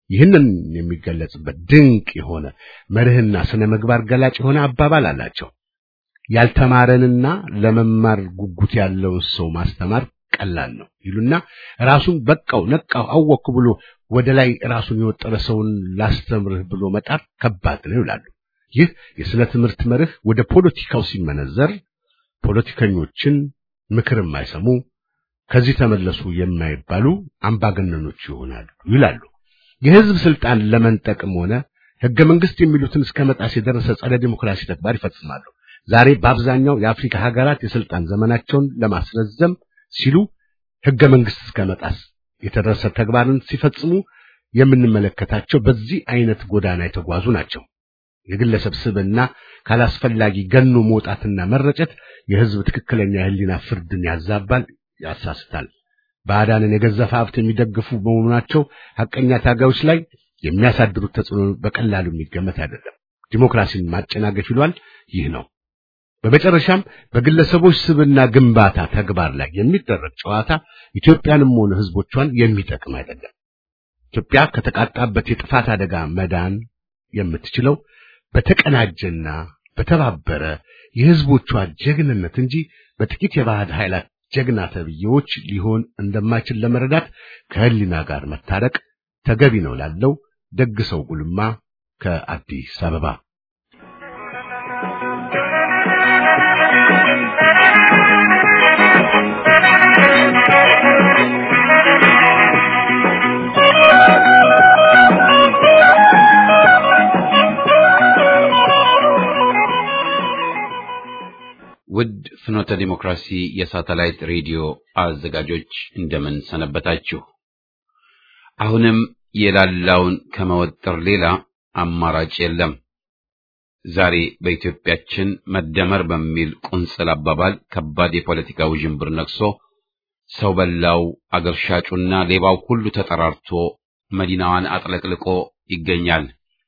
ይህንን የሚገለጽበት ድንቅ የሆነ መርህና ስነ ምግባር ገላጭ የሆነ አባባል አላቸው። ያልተማረንና ለመማር ጉጉት ያለውን ሰው ማስተማር ቀላል ነው ይሉና ራሱን በቃው ነቃው አወቅኩ ብሎ ወደ ላይ ራሱን የወጠረ ሰውን ላስተምርህ ብሎ መጣር ከባድ ነው ይላሉ። ይህ የስነ ትምህርት መርህ ወደ ፖለቲካው ሲመነዘር ፖለቲከኞችን ምክር የማይሰሙ ከዚህ ተመለሱ የማይባሉ አምባገነኖች ይሆናሉ ይላሉ። የህዝብ ስልጣን ለመንጠቅም ሆነ ህገ መንግስት የሚሉትን እስከ መጣስ የደረሰ ጸረ ዲሞክራሲ ተግባር ይፈጽማሉ። ዛሬ በአብዛኛው የአፍሪካ ሀገራት የስልጣን ዘመናቸውን ለማስረዘም ሲሉ ህገ መንግስት እስከ መጣስ የተደረሰ ተግባርን ሲፈጽሙ የምንመለከታቸው በዚህ አይነት ጎዳና የተጓዙ ናቸው። የግለሰብ ስብዕና ካላስፈላጊ ገኖ መውጣትና መረጨት የህዝብ ትክክለኛ የህሊና ፍርድን ያዛባል፣ ያሳስታል። ባዕዳንን የገዘፈ ሀብት የሚደግፉ በመሆናቸው ሐቀኛ ታጋዮች ላይ የሚያሳድሩት ተጽዕኖ በቀላሉ የሚገመት አይደለም። ዲሞክራሲን ማጨናገፍ ይሏል። ይህ ነው። በመጨረሻም በግለሰቦች ስብዕና ግንባታ ተግባር ላይ የሚደረግ ጨዋታ ኢትዮጵያንም ሆነ ህዝቦቿን የሚጠቅም አይደለም። ኢትዮጵያ ከተቃጣበት የጥፋት አደጋ መዳን የምትችለው በተቀናጀና በተባበረ የህዝቦቿ ጀግንነት እንጂ በጥቂት የባዕድ ኃይላት ጀግና ተብዬዎች ሊሆን እንደማይችል ለመረዳት ከህሊና ጋር መታረቅ ተገቢ ነው ላለው ደግ ሰው ጉልማ ከአዲስ አበባ ውድ ፍኖተ ዲሞክራሲ የሳተላይት ሬዲዮ አዘጋጆች እንደምን ሰነበታችሁ? አሁንም የላላውን ከመወጠር ሌላ አማራጭ የለም። ዛሬ በኢትዮጵያችን መደመር በሚል ቁንጽል አባባል ከባድ የፖለቲካ ውዥንብር ነግሶ ሰው በላው አገር ሻጩና ሌባው ሁሉ ተጠራርቶ መዲናዋን አጥለቅልቆ ይገኛል።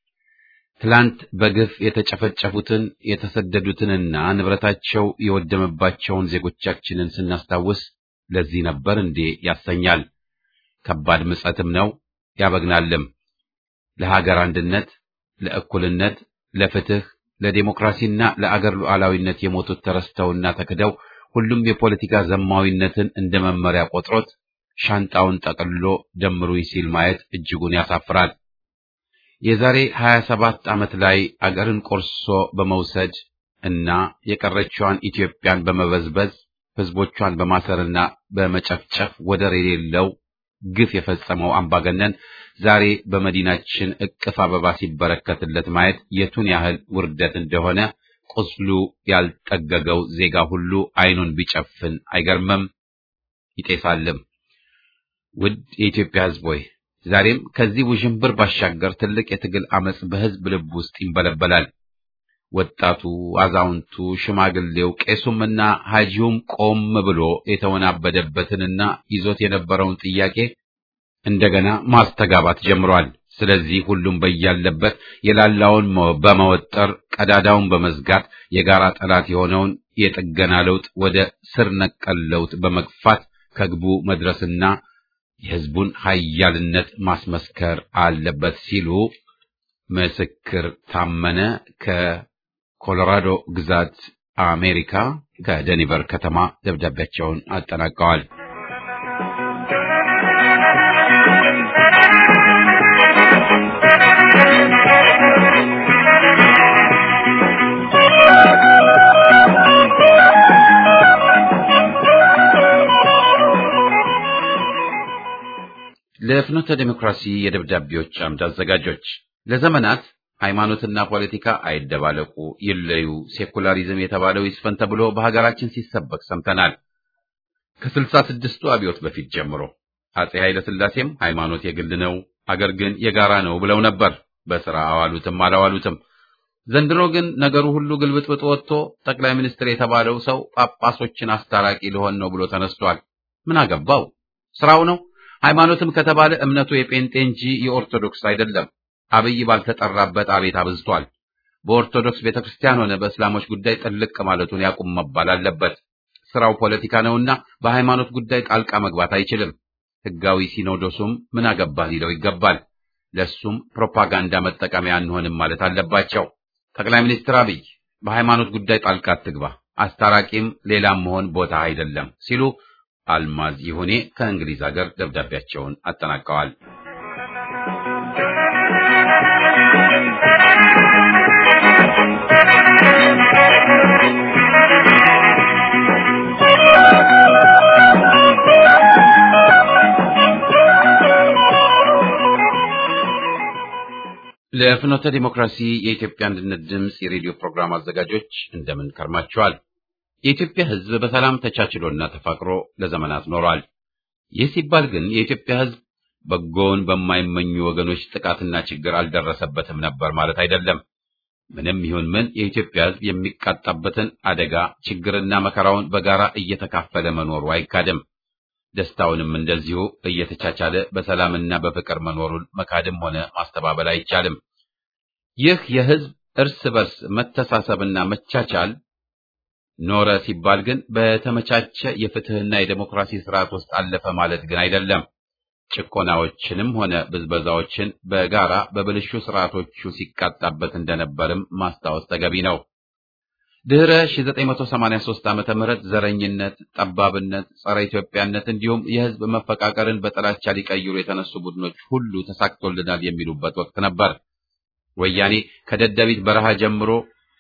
ትላንት በግፍ የተጨፈጨፉትን የተሰደዱትንና ንብረታቸው የወደመባቸውን ዜጎቻችንን ስናስታውስ ለዚህ ነበር እንዴ ያሰኛል። ከባድ ምጸትም ነው ያበግናልም። ለሀገር አንድነት፣ ለእኩልነት፣ ለፍትህ፣ ለዴሞክራሲና ለአገር ሉዓላዊነት የሞቱት ተረስተውና ተክደው ሁሉም የፖለቲካ ዘማዊነትን እንደ መመሪያ ቆጥሮት ሻንጣውን ጠቅልሎ ደምሩኝ ሲል ማየት እጅጉን ያሳፍራል። የዛሬ 27 ዓመት ላይ አገርን ቆርሶ በመውሰድ እና የቀረችዋን ኢትዮጵያን በመበዝበዝ ህዝቦቿን በማሰርና በመጨፍጨፍ ወደር የሌለው ግፍ የፈጸመው አምባገነን ዛሬ በመዲናችን እቅፍ አበባ ሲበረከትለት ማየት የቱን ያህል ውርደት እንደሆነ ቁስሉ ያልጠገገው ዜጋ ሁሉ አይኑን ቢጨፍን አይገርምም፣ ይጤሳልም። ውድ የኢትዮጵያ ህዝብ ሆይ ዛሬም ከዚህ ውዥንብር ባሻገር ትልቅ የትግል አመጽ በህዝብ ልብ ውስጥ ይንበለበላል። ወጣቱ፣ አዛውንቱ፣ ሽማግሌው፣ ቄሱምና ሐጂውም ቆም ብሎ የተወናበደበትንና ይዞት የነበረውን ጥያቄ እንደገና ማስተጋባት ጀምሯል። ስለዚህ ሁሉም በያለበት የላላውን በመወጠር ቀዳዳውን በመዝጋት የጋራ ጠላት የሆነውን የጥገና ለውጥ ወደ ስር ነቀል ለውጥ በመግፋት ከግቡ መድረስና የህዝቡን ኃያልነት ማስመስከር አለበት ሲሉ ምስክር ታመነ ከኮሎራዶ ግዛት አሜሪካ ከደኒቨር ከተማ ደብዳቤያቸውን አጠናቀዋል። ለፍኖተ ዴሞክራሲ የደብዳቤዎች አምድ አዘጋጆች ለዘመናት ሃይማኖትና ፖለቲካ አይደባለቁ፣ ይለዩ፣ ሴኩላሪዝም የተባለው ይስፈን ተብሎ በሀገራችን ሲሰበክ ሰምተናል። ከስልሳ ስድስቱ አብዮት በፊት ጀምሮ አጼ ኃይለ ሥላሴም ሃይማኖት የግል ነው፣ አገር ግን የጋራ ነው ብለው ነበር። በስራ አዋሉትም አላዋሉትም። ዘንድሮ ግን ነገሩ ሁሉ ግልብጥብጥ ወጥቶ ጠቅላይ ሚኒስትር የተባለው ሰው ጳጳሶችን አስታራቂ ሊሆን ነው ብሎ ተነስቷል። ምን አገባው? ስራው ነው። ሃይማኖትም ከተባለ እምነቱ የጴንጤ እንጂ የኦርቶዶክስ አይደለም። አብይ ባልተጠራበት አቤት አብዝቷል። በኦርቶዶክስ ቤተክርስቲያን ሆነ በእስላሞች ጉዳይ ጥልቅ ማለቱን ያቁም መባል አለበት። ስራው ፖለቲካ ነውና በሃይማኖት ጉዳይ ጣልቃ መግባት አይችልም። ህጋዊ ሲኖዶሱም ምን አገባህ ሊለው ይገባል። ለሱም ፕሮፓጋንዳ መጠቀሚያ አንሆንም ማለት አለባቸው። ጠቅላይ ሚኒስትር አብይ በሃይማኖት ጉዳይ ጣልቃ አትግባ፣ አስታራቂም ሌላም መሆን ቦታ አይደለም ሲሉ አልማዝ ይሁኔ ከእንግሊዝ ሀገር ደብዳቤያቸውን አጠናቀዋል። ለፍኖተ ዲሞክራሲ የኢትዮጵያ አንድነት ድምፅ የሬዲዮ ፕሮግራም አዘጋጆች እንደምን ከርማችኋል? የኢትዮጵያ ሕዝብ በሰላም ተቻችሎና ተፋቅሮ ለዘመናት ኖሯል። ይህ ሲባል ግን የኢትዮጵያ ሕዝብ በጎውን በማይመኙ ወገኖች ጥቃትና ችግር አልደረሰበትም ነበር ማለት አይደለም። ምንም ይሁን ምን የኢትዮጵያ ሕዝብ የሚቃጣበትን አደጋ ችግርና መከራውን በጋራ እየተካፈለ መኖሩ አይካድም። ደስታውንም እንደዚሁ እየተቻቻለ በሰላምና በፍቅር መኖሩን መካድም ሆነ ማስተባበል አይቻልም። ይህ የሕዝብ እርስ በርስ መተሳሰብና መቻቻል ኖረ ሲባል ግን በተመቻቸ የፍትህና የዴሞክራሲ ስርዓት ውስጥ አለፈ ማለት ግን አይደለም። ጭቆናዎችንም ሆነ ብዝበዛዎችን በጋራ በብልሹ ስርዓቶቹ ሲቃጣበት እንደነበርም ማስታወስ ተገቢ ነው። ድህረ 1983 ዓመተ ምህረት ዘረኝነት፣ ጠባብነት፣ ጸረ ኢትዮጵያነት እንዲሁም የህዝብ መፈቃቀርን በጥላቻ ሊቀይሩ የተነሱ ቡድኖች ሁሉ ተሳክቶልናል የሚሉበት ወቅት ነበር። ወያኔ ከደደቢት በረሃ ጀምሮ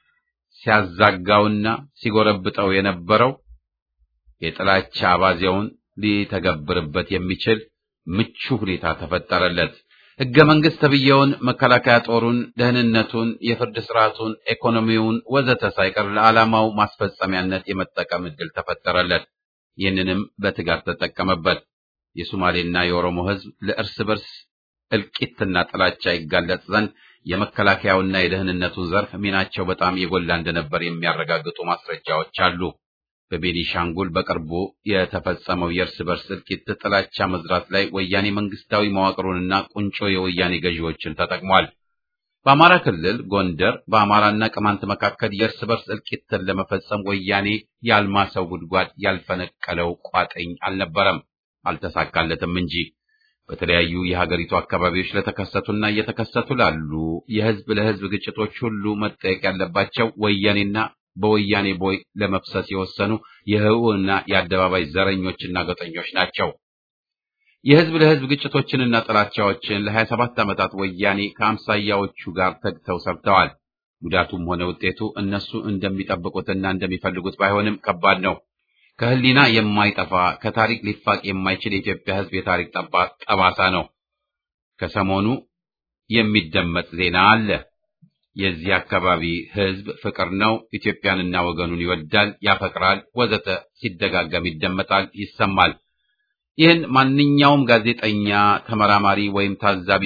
ሲያዛጋውና ሲጎረብጠው የነበረው የጥላቻ አባዜውን ሊተገብርበት የሚችል ምቹ ሁኔታ ተፈጠረለት። ሕገ መንግሥት ተብዬውን መከላከያ ጦሩን፣ ደህንነቱን፣ የፍርድ ስርዓቱን፣ ኢኮኖሚውን ወዘተ ሳይቀር ለዓላማው ማስፈጸሚያነት የመጠቀም ዕድል ተፈጠረለት። ይህንንም በትጋት ተጠቀመበት። የሶማሌና የኦሮሞ ሕዝብ ለእርስ በርስ እልቂትና ጥላቻ ይጋለጥ ዘንድ የመከላከያውና የደህንነቱ ዘርፍ ሚናቸው በጣም የጎላ እንደነበር የሚያረጋግጡ ማስረጃዎች አሉ። በቤኒሻንጉል በቅርቡ የተፈጸመው የእርስ በርስ እልቂት ጥላቻ መዝራት ላይ ወያኔ መንግስታዊ መዋቅሩንና ቁንጮ የወያኔ ገዢዎችን ተጠቅሟል። በአማራ ክልል ጎንደር በአማራና ቅማንት መካከል የእርስ በርስ እልቂትን ለመፈጸም ወያኔ ያልማሰው ጉድጓድ ያልፈነቀለው ቋጥኝ አልነበረም፣ አልተሳካለትም እንጂ በተለያዩ የሀገሪቱ አካባቢዎች ለተከሰቱና እየተከሰቱ ላሉ የህዝብ ለህዝብ ግጭቶች ሁሉ መጠየቅ ያለባቸው ወያኔና በወያኔ ቦይ ለመፍሰስ የወሰኑ የህውና የአደባባይ ዘረኞችና ገጠኞች ናቸው። የህዝብ ለህዝብ ግጭቶችንና ጥላቻዎችን ለሀያ ሰባት ዓመታት ወያኔ ከአምሳያዎቹ ጋር ተግተው ሰርተዋል። ጉዳቱም ሆነ ውጤቱ እነሱ እንደሚጠብቁትና እንደሚፈልጉት ባይሆንም ከባድ ነው። ከህሊና የማይጠፋ ከታሪክ ሊፋቅ የማይችል የኢትዮጵያ ህዝብ የታሪክ ጠባሳ ነው። ከሰሞኑ የሚደመጥ ዜና አለ። የዚህ አካባቢ ህዝብ ፍቅር ነው፣ ኢትዮጵያንና ወገኑን ይወዳል፣ ያፈቅራል፣ ወዘተ ሲደጋገም ይደመጣል፣ ይሰማል። ይህን ማንኛውም ጋዜጠኛ፣ ተመራማሪ ወይም ታዛቢ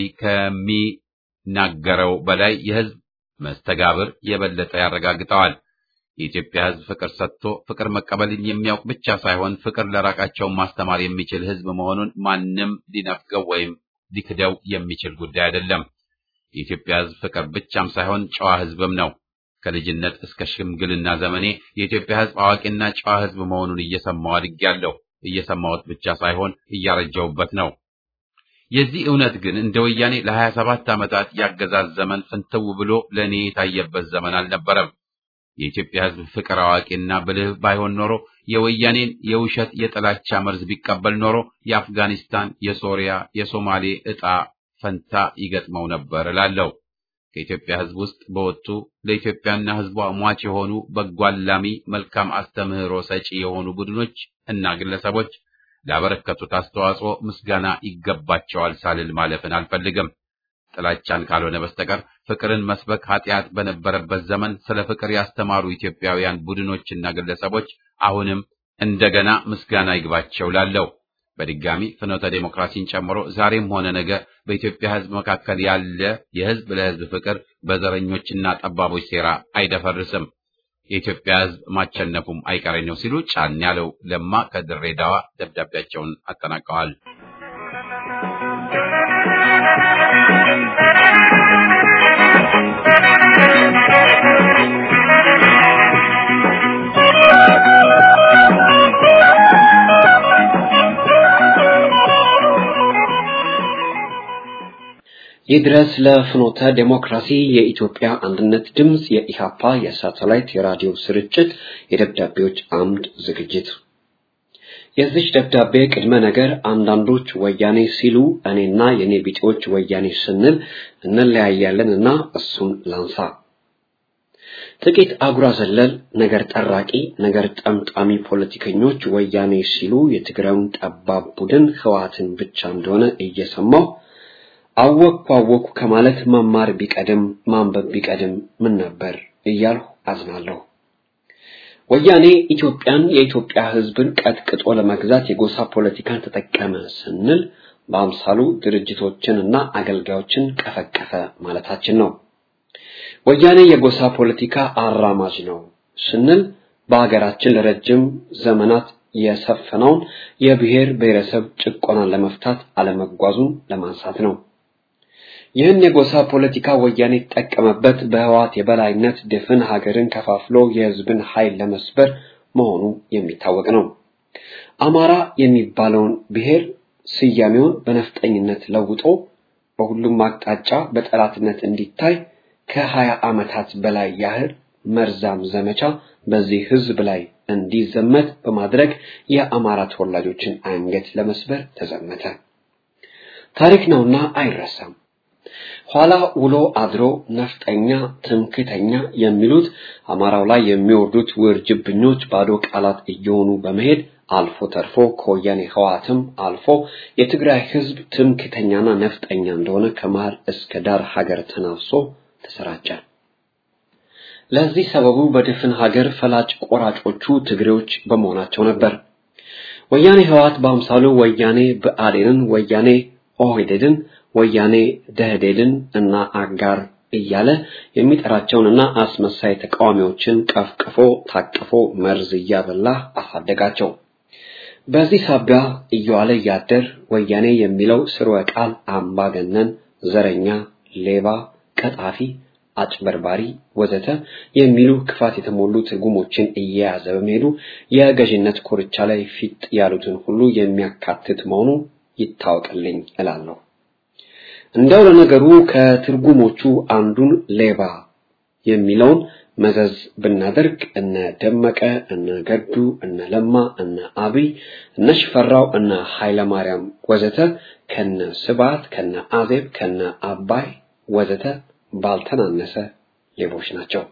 ከሚናገረው በላይ የህዝብ መስተጋብር የበለጠ ያረጋግጠዋል። የኢትዮጵያ ህዝብ ፍቅር ሰጥቶ ፍቅር መቀበልን የሚያውቅ ብቻ ሳይሆን ፍቅር ለራቃቸውን ማስተማር የሚችል ህዝብ መሆኑን ማንም ሊነፍገው ወይም ሊክደው የሚችል ጉዳይ አይደለም። የኢትዮጵያ ህዝብ ፍቅር ብቻም ሳይሆን ጨዋ ህዝብም ነው። ከልጅነት እስከ ሽምግልና ዘመኔ የኢትዮጵያ ህዝብ አዋቂና ጨዋ ህዝብ መሆኑን እየሰማሁ አድጌያለሁ። እየሰማሁት ብቻ ሳይሆን እያረጀሁበት ነው። የዚህ እውነት ግን እንደ ወያኔ ለሀያ ሰባት ዓመታት ያገዛዝ ዘመን ፍንትው ብሎ ለእኔ የታየበት ዘመን አልነበረም። የኢትዮጵያ ህዝብ ፍቅር አዋቂና ብልህ ባይሆን ኖሮ የወያኔን የውሸት የጥላቻ መርዝ ቢቀበል ኖሮ የአፍጋኒስታን፣ የሶሪያ፣ የሶማሌ ዕጣ ፈንታ ይገጥመው ነበር እላለሁ። ከኢትዮጵያ ህዝብ ውስጥ በወጡ ለኢትዮጵያና ህዝቧ ሟች የሆኑ በጎ አላሚ፣ መልካም አስተምህሮ ሰጪ የሆኑ ቡድኖች እና ግለሰቦች ላበረከቱት አስተዋጽኦ ምስጋና ይገባቸዋል ሳልል ማለፍን አልፈልግም። ጥላቻን ካልሆነ በስተቀር ፍቅርን መስበክ ኃጢአት በነበረበት ዘመን ስለ ፍቅር ያስተማሩ ኢትዮጵያውያን ቡድኖችና ግለሰቦች አሁንም እንደገና ምስጋና ይግባቸው ላለው በድጋሚ ፍኖተ ዴሞክራሲን ጨምሮ ዛሬም ሆነ ነገ በኢትዮጵያ ህዝብ መካከል ያለ የህዝብ ለህዝብ ፍቅር በዘረኞችና ጠባቦች ሴራ አይደፈርስም። የኢትዮጵያ ህዝብ ማቸነፉም አይቀሬ ነው ሲሉ ጫን ያለው ለማ ከድሬዳዋ ደብዳቤያቸውን አጠናቀዋል። ይድረስ ለፍኖተ ዴሞክራሲ የኢትዮጵያ አንድነት ድምፅ የኢሃፓ የሳተላይት የራዲዮ ስርጭት የደብዳቤዎች አምድ ዝግጅት የዚች ደብዳቤ ቅድመ ነገር አንዳንዶች ወያኔ ሲሉ እኔና የኔ ቢጤዎች ወያኔ ስንል እንለያያለን እና እሱን ላንሳ። ጥቂት አጉራ ዘለል ነገር ጠራቂ ነገር ጠምጣሚ ፖለቲከኞች ወያኔ ሲሉ የትግራዩን ጠባብ ቡድን ህወሓትን ብቻ እንደሆነ እየሰማው አወቅኩ አወቅኩ ከማለት መማር ቢቀድም ማንበብ ቢቀድም ምን ነበር እያልሁ አዝናለሁ። ወያኔ ኢትዮጵያን የኢትዮጵያ ህዝብን ቀጥቅጦ ለመግዛት የጎሳ ፖለቲካን ተጠቀመ ስንል በአምሳሉ ድርጅቶችንና አገልጋዮችን ቀፈቀፈ ማለታችን ነው። ወያኔ የጎሳ ፖለቲካ አራማጅ ነው ስንል በሀገራችን ለረጅም ዘመናት የሰፈነውን የብሔር ብሔረሰብ ጭቆናን ለመፍታት አለመጓዙን ለማንሳት ነው። ይህን የጎሳ ፖለቲካ ወያኔ የተጠቀመበት በህወሓት የበላይነት ድፍን ሀገርን ከፋፍሎ የህዝብን ኃይል ለመስበር መሆኑ የሚታወቅ ነው። አማራ የሚባለውን ብሔር ስያሜውን በነፍጠኝነት ለውጦ በሁሉም አቅጣጫ በጠላትነት እንዲታይ ከሀያ ዓመታት በላይ ያህል መርዛም ዘመቻ በዚህ ህዝብ ላይ እንዲዘመት በማድረግ የአማራ ተወላጆችን አንገት ለመስበር ተዘመተ። ታሪክ ነውና አይረሳም። ኋላ ውሎ አድሮ ነፍጠኛ፣ ትምክተኛ የሚሉት አማራው ላይ የሚወርዱት ውርጅብኞች ባዶ ቃላት እየሆኑ በመሄድ አልፎ ተርፎ ከወያኔ ህወሓትም አልፎ የትግራይ ህዝብ ትምክተኛና ነፍጠኛ እንደሆነ ከመሃል እስከ ዳር ሀገር ተናፍሶ ተሰራጨ። ለዚህ ሰበቡ በድፍን ሀገር ፈላጭ ቆራጮቹ ትግሬዎች በመሆናቸው ነበር። ወያኔ ህወሓት በአምሳሉ ወያኔ ብአዴንን፣ ወያኔ ኦህዴድን፣ ወያኔ ደህዴድን እና አጋር እያለ የሚጠራቸውንና አስመሳይ ተቃዋሚዎችን ቀፍቅፎ ታቅፎ መርዝ እያበላ አሳደጋቸው። በዚህ ሳቢያ እየዋለ እያደር ወያኔ የሚለው ስርወ ቃል አምባገነን፣ ዘረኛ፣ ሌባ፣ ቀጣፊ፣ አጭበርባሪ ወዘተ የሚሉ ክፋት የተሞሉ ትርጉሞችን እየያዘ በመሄዱ የገዥነት ኮርቻ ላይ ፊት ያሉትን ሁሉ የሚያካትት መሆኑ ይታወቅልኝ እላለሁ። እንደው ለነገሩ ከትርጉሞቹ አንዱን ሌባ የሚለውን መዘዝ ብናደርግ እነ ደመቀ፣ እነ ገዱ፣ እነ ለማ፣ እነ አብይ፣ እነ ሽፈራው፣ እነ ኃይለማርያም ወዘተ ከነ ስብሐት፣ ከነ አዜብ፣ ከነ አባይ ወዘተ ባልተናነሰ ሌቦች ናቸው።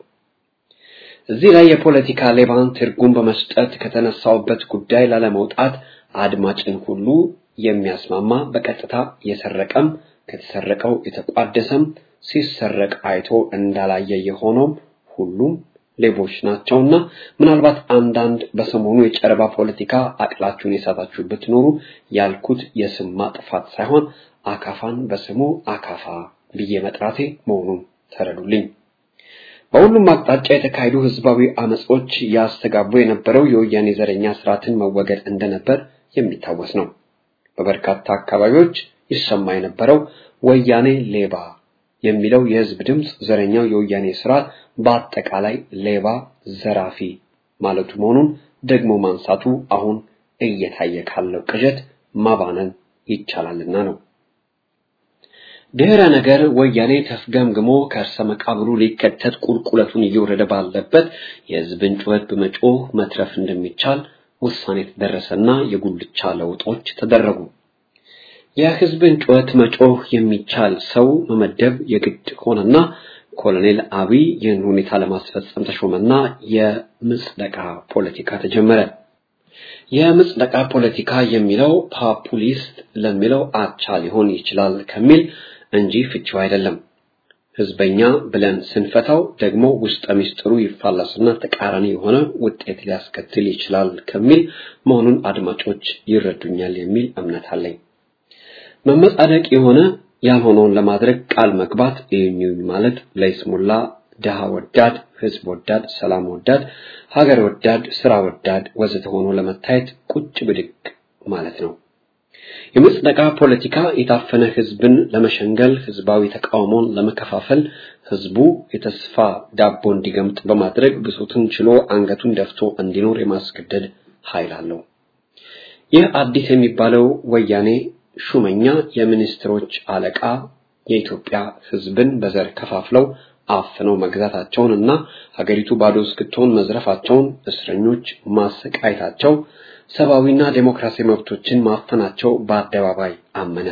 እዚህ ላይ የፖለቲካ ሌባን ትርጉም በመስጠት ከተነሳውበት ጉዳይ ላለመውጣት አድማጭን ሁሉ የሚያስማማ በቀጥታ የሰረቀም ከተሰረቀው የተቋደሰም ሲሰረቅ አይቶ እንዳላየ የሆነውም ሁሉም ሌቦች ናቸውና ምናልባት አንዳንድ በሰሞኑ የጨረባ ፖለቲካ አቅላችሁን የሳታችሁ ብትኖሩ ያልኩት የስም ማጥፋት ሳይሆን አካፋን በስሙ አካፋ ብዬ መጥራቴ መሆኑን ተረዱልኝ። በሁሉም አቅጣጫ የተካሄዱ ህዝባዊ አመጾች ያስተጋቡ የነበረው የወያኔ ዘረኛ ስርዓትን መወገድ እንደነበር የሚታወስ ነው። በበርካታ አካባቢዎች ይሰማ የነበረው ወያኔ ሌባ የሚለው የህዝብ ድምፅ ዘረኛው የወያኔ ስርዓት በአጠቃላይ ሌባ፣ ዘራፊ ማለቱ መሆኑን ደግሞ ማንሳቱ አሁን እየታየ ካለው ቅዠት ማባነን ይቻላልና ነው። ድህረ ነገር ወያኔ ተፍገምግሞ ከርሰ መቃብሩ ሊከተት ቁልቁለቱን እየወረደ ባለበት የህዝብን ጩኸት በመጮህ መትረፍ እንደሚቻል ውሳኔ ተደረሰና የጉልቻ ለውጦች ተደረጉ። የህዝብን ጩኸት መጮህ የሚቻል ሰው መመደብ የግድ ሆነና ኮሎኔል አብይ ይህን ሁኔታ ለማስፈጸም ተሾመና የምጽደቃ ፖለቲካ ተጀመረ። የምጽደቃ ፖለቲካ የሚለው ፓፑሊስት ለሚለው አቻ ሊሆን ይችላል ከሚል እንጂ ፍቺው አይደለም። ህዝበኛ ብለን ስንፈታው ደግሞ ውስጠ ሚስጥሩ ይፋለስና ተቃራኒ የሆነ ውጤት ሊያስከትል ይችላል ከሚል መሆኑን አድማጮች ይረዱኛል የሚል እምነት አለኝ። መመጻደቅ የሆነ ያልሆነውን ለማድረግ ቃል መግባት ይህኙኝ ማለት ለይስሙላ ድሃ ወዳድ፣ ህዝብ ወዳድ፣ ሰላም ወዳድ፣ ሀገር ወዳድ፣ ስራ ወዳድ ወዘተ ሆኖ ለመታየት ቁጭ ብድግ ማለት ነው። የምጽደቃ ፖለቲካ የታፈነ ህዝብን ለመሸንገል፣ ህዝባዊ ተቃውሞን ለመከፋፈል፣ ህዝቡ የተስፋ ዳቦ እንዲገምጥ በማድረግ ብሶትን ችሎ አንገቱን ደፍቶ እንዲኖር የማስገደድ ኃይል አለው። ይህ አዲስ የሚባለው ወያኔ ሹመኛ የሚኒስትሮች አለቃ የኢትዮጵያ ሕዝብን በዘር ከፋፍለው አፍነው መግዛታቸውን እና ሀገሪቱ ባዶ እስክትሆን መዝረፋቸውን፣ እስረኞች ማሰቃየታቸው፣ ሰብአዊና ዴሞክራሲያዊ መብቶችን ማፈናቸው በአደባባይ አመነ።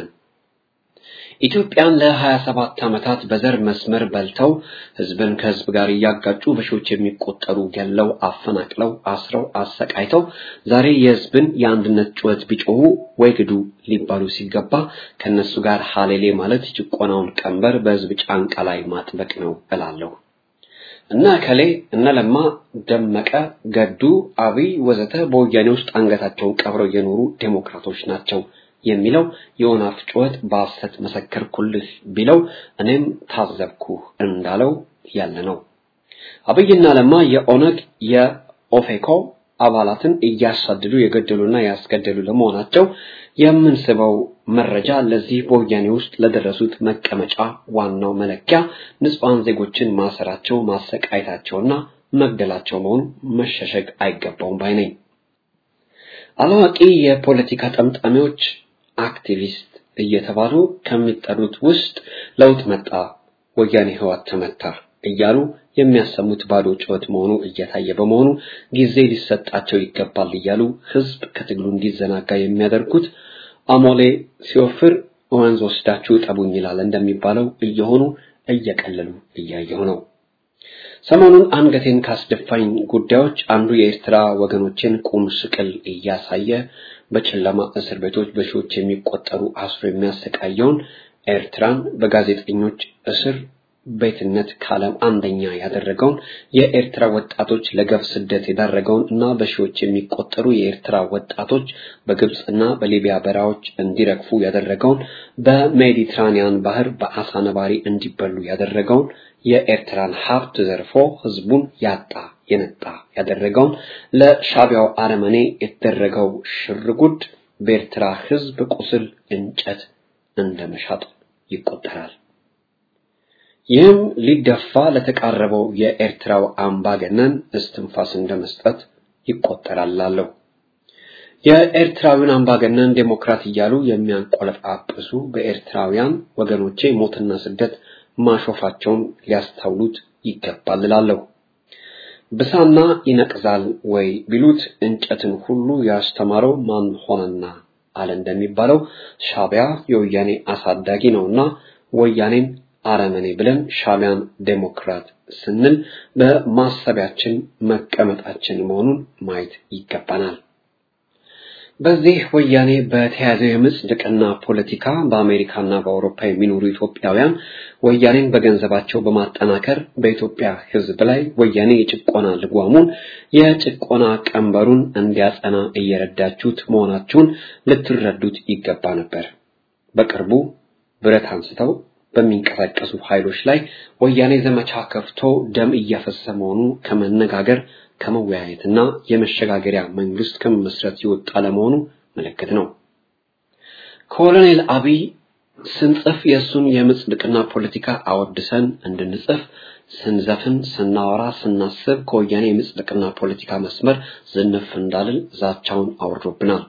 ኢትዮጵያን ለ27 ዓመታት በዘር መስመር በልተው ህዝብን ከህዝብ ጋር እያጋጩ በሺዎች የሚቆጠሩ ገለው አፈናቅለው አስረው አሰቃይተው ዛሬ የህዝብን የአንድነት ጩኸት ቢጮሁ ወይ ግዱ ሊባሉ ሲገባ ከነሱ ጋር ሀሌሌ ማለት ጭቆናውን ቀንበር በህዝብ ጫንቃ ላይ ማጥበቅ ነው እላለሁ። እነ እከሌ እነ ለማ ደመቀ፣ ገዱ፣ አብይ ወዘተ በወያኔ ውስጥ አንገታቸውን ቀብረው የኖሩ ዴሞክራቶች ናቸው የሚለው የወናፍ ጩኸት በሐሰት መሰከርኩልህ ቢለው እኔም ታዘብኩ እንዳለው ያለ ነው። አብይና ለማ የኦነግ የኦፌኮ አባላትን እያሳደዱ የገደሉና ያስገደሉ ለመሆናቸው የምንስበው መረጃ ለዚህ በወያኔ ውስጥ ለደረሱት መቀመጫ ዋናው መለኪያ ንጹሐን ዜጎችን ማሰራቸው፣ ማሰቃየታቸውና መግደላቸው መሆኑ መሸሸግ አይገባውም ባይ ነኝ። አላዋቂ የፖለቲካ ጠምጣሚዎች አክቲቪስት እየተባሉ ከሚጠሩት ውስጥ ለውጥ መጣ፣ ወያኔ ህዋት ተመታ እያሉ የሚያሰሙት ባዶ ጩኸት መሆኑ እየታየ በመሆኑ ጊዜ ሊሰጣቸው ይገባል እያሉ ህዝብ ከትግሉ እንዲዘናጋ የሚያደርጉት አሞሌ ሲወፍር ወንዝ ወስዳችሁ ጠቡኝ ይላል እንደሚባለው እየሆኑ እየቀለሉ እያየሁ ነው። ሰሞኑን አንገቴን ካስደፋኝ ጉዳዮች አንዱ የኤርትራ ወገኖችን ቁም ስቅል እያሳየ በጨለማ እስር ቤቶች በሺዎች የሚቆጠሩ አስሮ የሚያሰቃየውን ኤርትራን በጋዜጠኞች እስር ቤትነት ከዓለም አንደኛ ያደረገውን የኤርትራ ወጣቶች ለገፍ ስደት የዳረገውን እና በሺዎች የሚቆጠሩ የኤርትራ ወጣቶች በግብፅና በሊቢያ በረሃዎች እንዲረግፉ ያደረገውን በሜዲትራኒያን ባህር በአሳ ነባሪ እንዲበሉ ያደረገውን የኤርትራን ሀብት ዘርፎ ህዝቡን ያጣ የነጣ ያደረገውን ለሻቢያው አረመኔ የተደረገው ሽርጉድ በኤርትራ ህዝብ ቁስል እንጨት እንደመሻጥ ይቆጠራል። ይህም ሊደፋ ለተቃረበው የኤርትራው አምባገነን እስትንፋስ እንደመስጠት ይቆጠራል ላለሁ የኤርትራዊን አምባገነን ዴሞክራት እያሉ የሚያንቆለጳጵሱ በኤርትራውያን ወገኖቼ ሞትና ስደት ማሾፋቸውን ሊያስተውሉት ይገባል እላለሁ። ብሳና ይነቅዛል ወይ ቢሉት እንጨትን ሁሉ ያስተማረው ማን ሆነና አለ እንደሚባለው ሻቢያ የወያኔ አሳዳጊ ነውና ወያኔን አረመኔ ብለን ሻቢያን ዴሞክራት ስንል በማሰቢያችን መቀመጣችን መሆኑን ማየት ይገባናል። በዚህ ወያኔ በተያዘው የምጽድቅና ፖለቲካ በአሜሪካና በአውሮፓ የሚኖሩ ኢትዮጵያውያን ወያኔን በገንዘባቸው በማጠናከር በኢትዮጵያ ሕዝብ ላይ ወያኔ የጭቆና ልጓሙን የጭቆና ቀንበሩን እንዲያጸና እየረዳችሁት መሆናችሁን ልትረዱት ይገባ ነበር። በቅርቡ ብረት አንስተው በሚንቀሳቀሱ ኃይሎች ላይ ወያኔ ዘመቻ ከፍቶ ደም እያፈሰ መሆኑ ከመነጋገር ከመወያየትና የመሸጋገሪያ መንግስት ከመመስረት ይወጣ ለመሆኑ ምልክት ነው። ኮሎኔል አብይ ስንጽፍ የእሱን የምጽድቅና ፖለቲካ አወድሰን እንድንጽፍ ስንዘፍን፣ ስናወራ፣ ስናስብ ከወያኔ የምጽድቅና ፖለቲካ መስመር ዝንፍ እንዳልል ዛቻውን አውርዶብናል።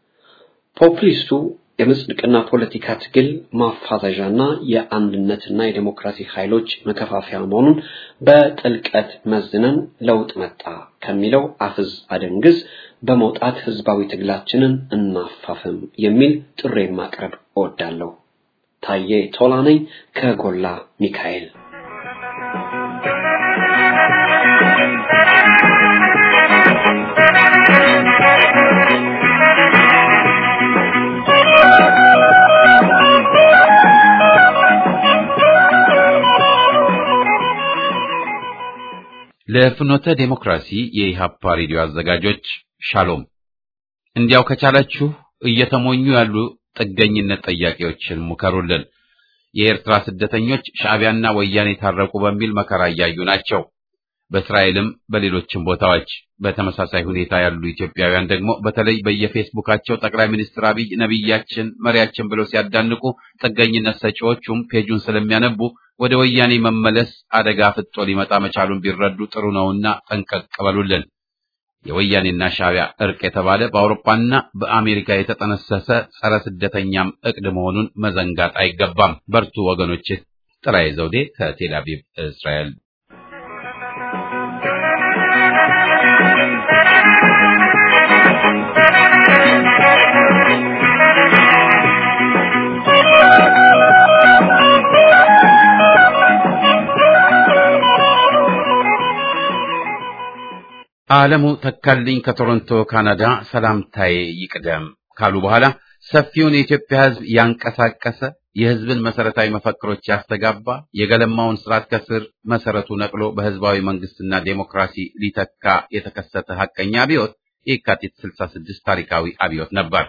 ፖፕሊስቱ የምጽድቅና ፖለቲካ ትግል ማፋዘዣና የአንድነትና የዴሞክራሲ ኃይሎች መከፋፈያ መሆኑን በጥልቀት መዝነን ለውጥ መጣ ከሚለው አፍዝ አደንግዝ በመውጣት ህዝባዊ ትግላችንን እናፋፍም የሚል ጥሪ ማቅረብ እወዳለሁ። ታዬ ቶላ ነኝ ከጎላ ሚካኤል። ለፍኖተ ዴሞክራሲ የኢሃፓ ሬዲዮ አዘጋጆች ሻሎም። እንዲያው ከቻላችሁ እየተሞኙ ያሉ ጥገኝነት ጠያቂዎችን ሙከሩልን። የኤርትራ ስደተኞች ሻዕቢያና ወያኔ ታረቁ በሚል መከራ እያዩ ናቸው። በእስራኤልም በሌሎችም ቦታዎች በተመሳሳይ ሁኔታ ያሉ ኢትዮጵያውያን ደግሞ በተለይ በየፌስቡካቸው ጠቅላይ ሚኒስትር አብይ ነቢያችን፣ መሪያችን ብለው ሲያዳንቁ ጥገኝነት ሰጪዎቹም ፔጁን ስለሚያነቡ ወደ ወያኔ መመለስ አደጋ ፍጦ ሊመጣ መቻሉን ቢረዱ ጥሩ ነውና ጠንቀቅ በሉልን። የወያኔና ሻዕቢያ እርቅ የተባለ በአውሮፓና በአሜሪካ የተጠነሰሰ ጸረ ስደተኛም እቅድ መሆኑን መዘንጋት አይገባም። በርቱ ወገኖች። ጥላዬ ዘውዴ ከቴል አቪቭ እስራኤል። ዓለሙ ተካልኝ ከቶሮንቶ ካናዳ ሰላምታዬ ይቅደም ካሉ በኋላ ሰፊውን የኢትዮጵያ ሕዝብ ያንቀሳቀሰ የሕዝብን መሰረታዊ መፈክሮች ያስተጋባ የገለማውን ስርዓት ከስር መሰረቱ ነቅሎ በሕዝባዊ መንግስትና ዴሞክራሲ ሊተካ የተከሰተ ሐቀኛ አብዮት የካቲት 66 ታሪካዊ አብዮት ነበር።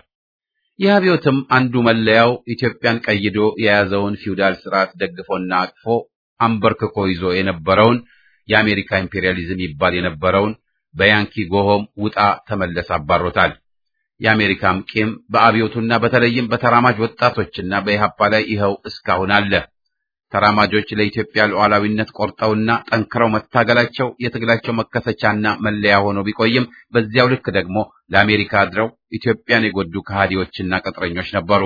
ይህ አብዮትም አንዱ መለያው ኢትዮጵያን ቀይዶ የያዘውን ፊውዳል ስርዓት ደግፎና አቅፎ አንበርክኮ ይዞ የነበረውን የአሜሪካ ኢምፔሪያሊዝም ይባል የነበረውን በያንኪ ጎሆም ውጣ ተመለስ አባሮታል። የአሜሪካም ቂም በአብዮቱና በተለይም በተራማጅ ወጣቶችና በኢህአፓ ላይ ይኸው እስካሁን አለ። ተራማጆች ለኢትዮጵያ ሉዓላዊነት ቆርጠውና ጠንክረው መታገላቸው የትግላቸው መከሰቻና መለያ ሆኖ ቢቆይም በዚያው ልክ ደግሞ ለአሜሪካ አድረው ኢትዮጵያን የጎዱ ከሃዲዎችና ቅጥረኞች ነበሩ።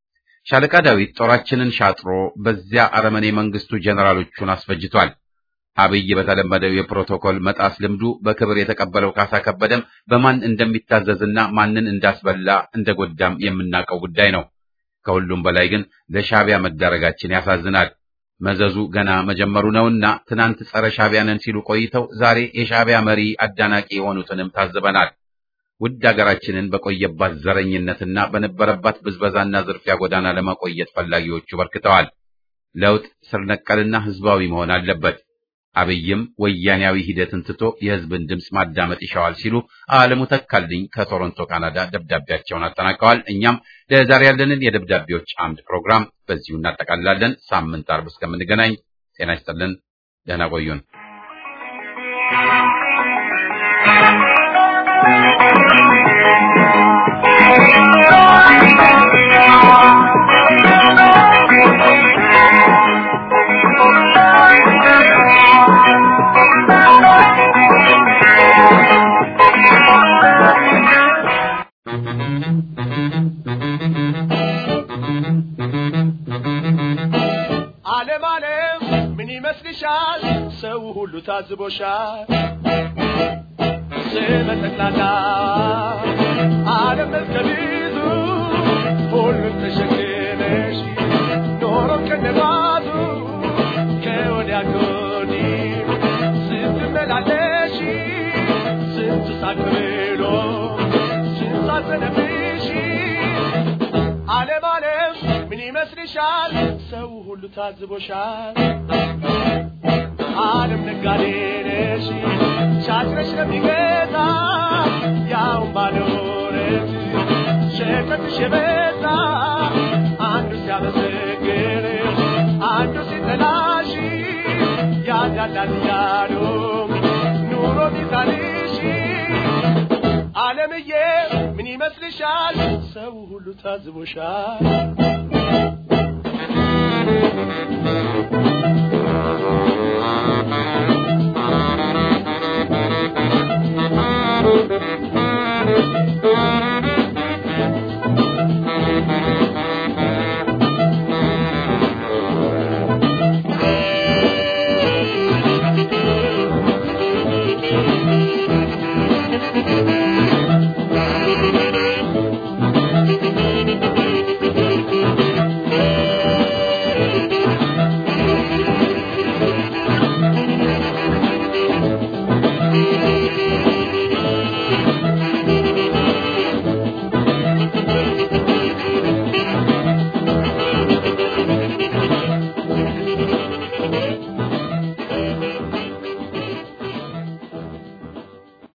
ሻለቃ ዳዊት ጦራችንን ሻጥሮ በዚያ አረመኔ መንግስቱ ጀነራሎቹን አስፈጅቷል። አብይ በተለመደው የፕሮቶኮል መጣስ ልምዱ በክብር የተቀበለው ካሳ ከበደም በማን እንደሚታዘዝና ማንን እንዳስበላ እንደጎዳም የምናውቀው ጉዳይ ነው። ከሁሉም በላይ ግን ለሻዕቢያ መዳረጋችን ያሳዝናል። መዘዙ ገና መጀመሩ ነውና ትናንት ጸረ ሻዕቢያ ነን ሲሉ ቆይተው ዛሬ የሻዕቢያ መሪ አዳናቂ የሆኑትንም ታዝበናል። ውድ አገራችንን በቆየባት ዘረኝነትና በነበረባት ብዝበዛና ዝርፊያ ጎዳና ለማቆየት ፈላጊዎቹ በርክተዋል። ለውጥ ስር ነቀልና ህዝባዊ መሆን አለበት። አብይም ወያኔያዊ ሂደትን ትቶ የህዝብን ድምፅ ማዳመጥ ይሻዋል ሲሉ አለሙ ተካልኝ ከቶሮንቶ ካናዳ ደብዳቤያቸውን አጠናቀዋል። እኛም ለዛሬ ያለንን የደብዳቤዎች አምድ ፕሮግራም በዚሁ እናጠቃልላለን። ሳምንት አርብ እስከምንገናኝ ጤና ይስጥልን። ደህና ቆዩን። ዓለም ዓለም ምን ይመስልሻል? ሰው ሁሉ ታዝቦሻል። ስመ ጠቅላላ ዓለም መልከ ብዙ ሁሉን ተሸክመሽ ኖሮ ከነባቱ ከወዲያ ከወዲህ ስትመላለሽ ስንቱ ሳቅ ብሎ ስንቱ አዘነብሽ ዓለም ዓለም ምን ይመስልሻል? ሰው ሁሉ ታዝቦሻል። ዓለም ነጋዴ ነሽ ሻጭነሽ ለሚገዛ ያውን ባለውረት ሸቀጥሽ የበዛ አንዱ ሲያመሰግን አንዱ ሲጠላሽ ያዳላል እያሉ ኑሮ ሚዛንሽ ዓለምዬ ምን ይመስልሻል? ሰው ሁሉ ታዝቦሻል።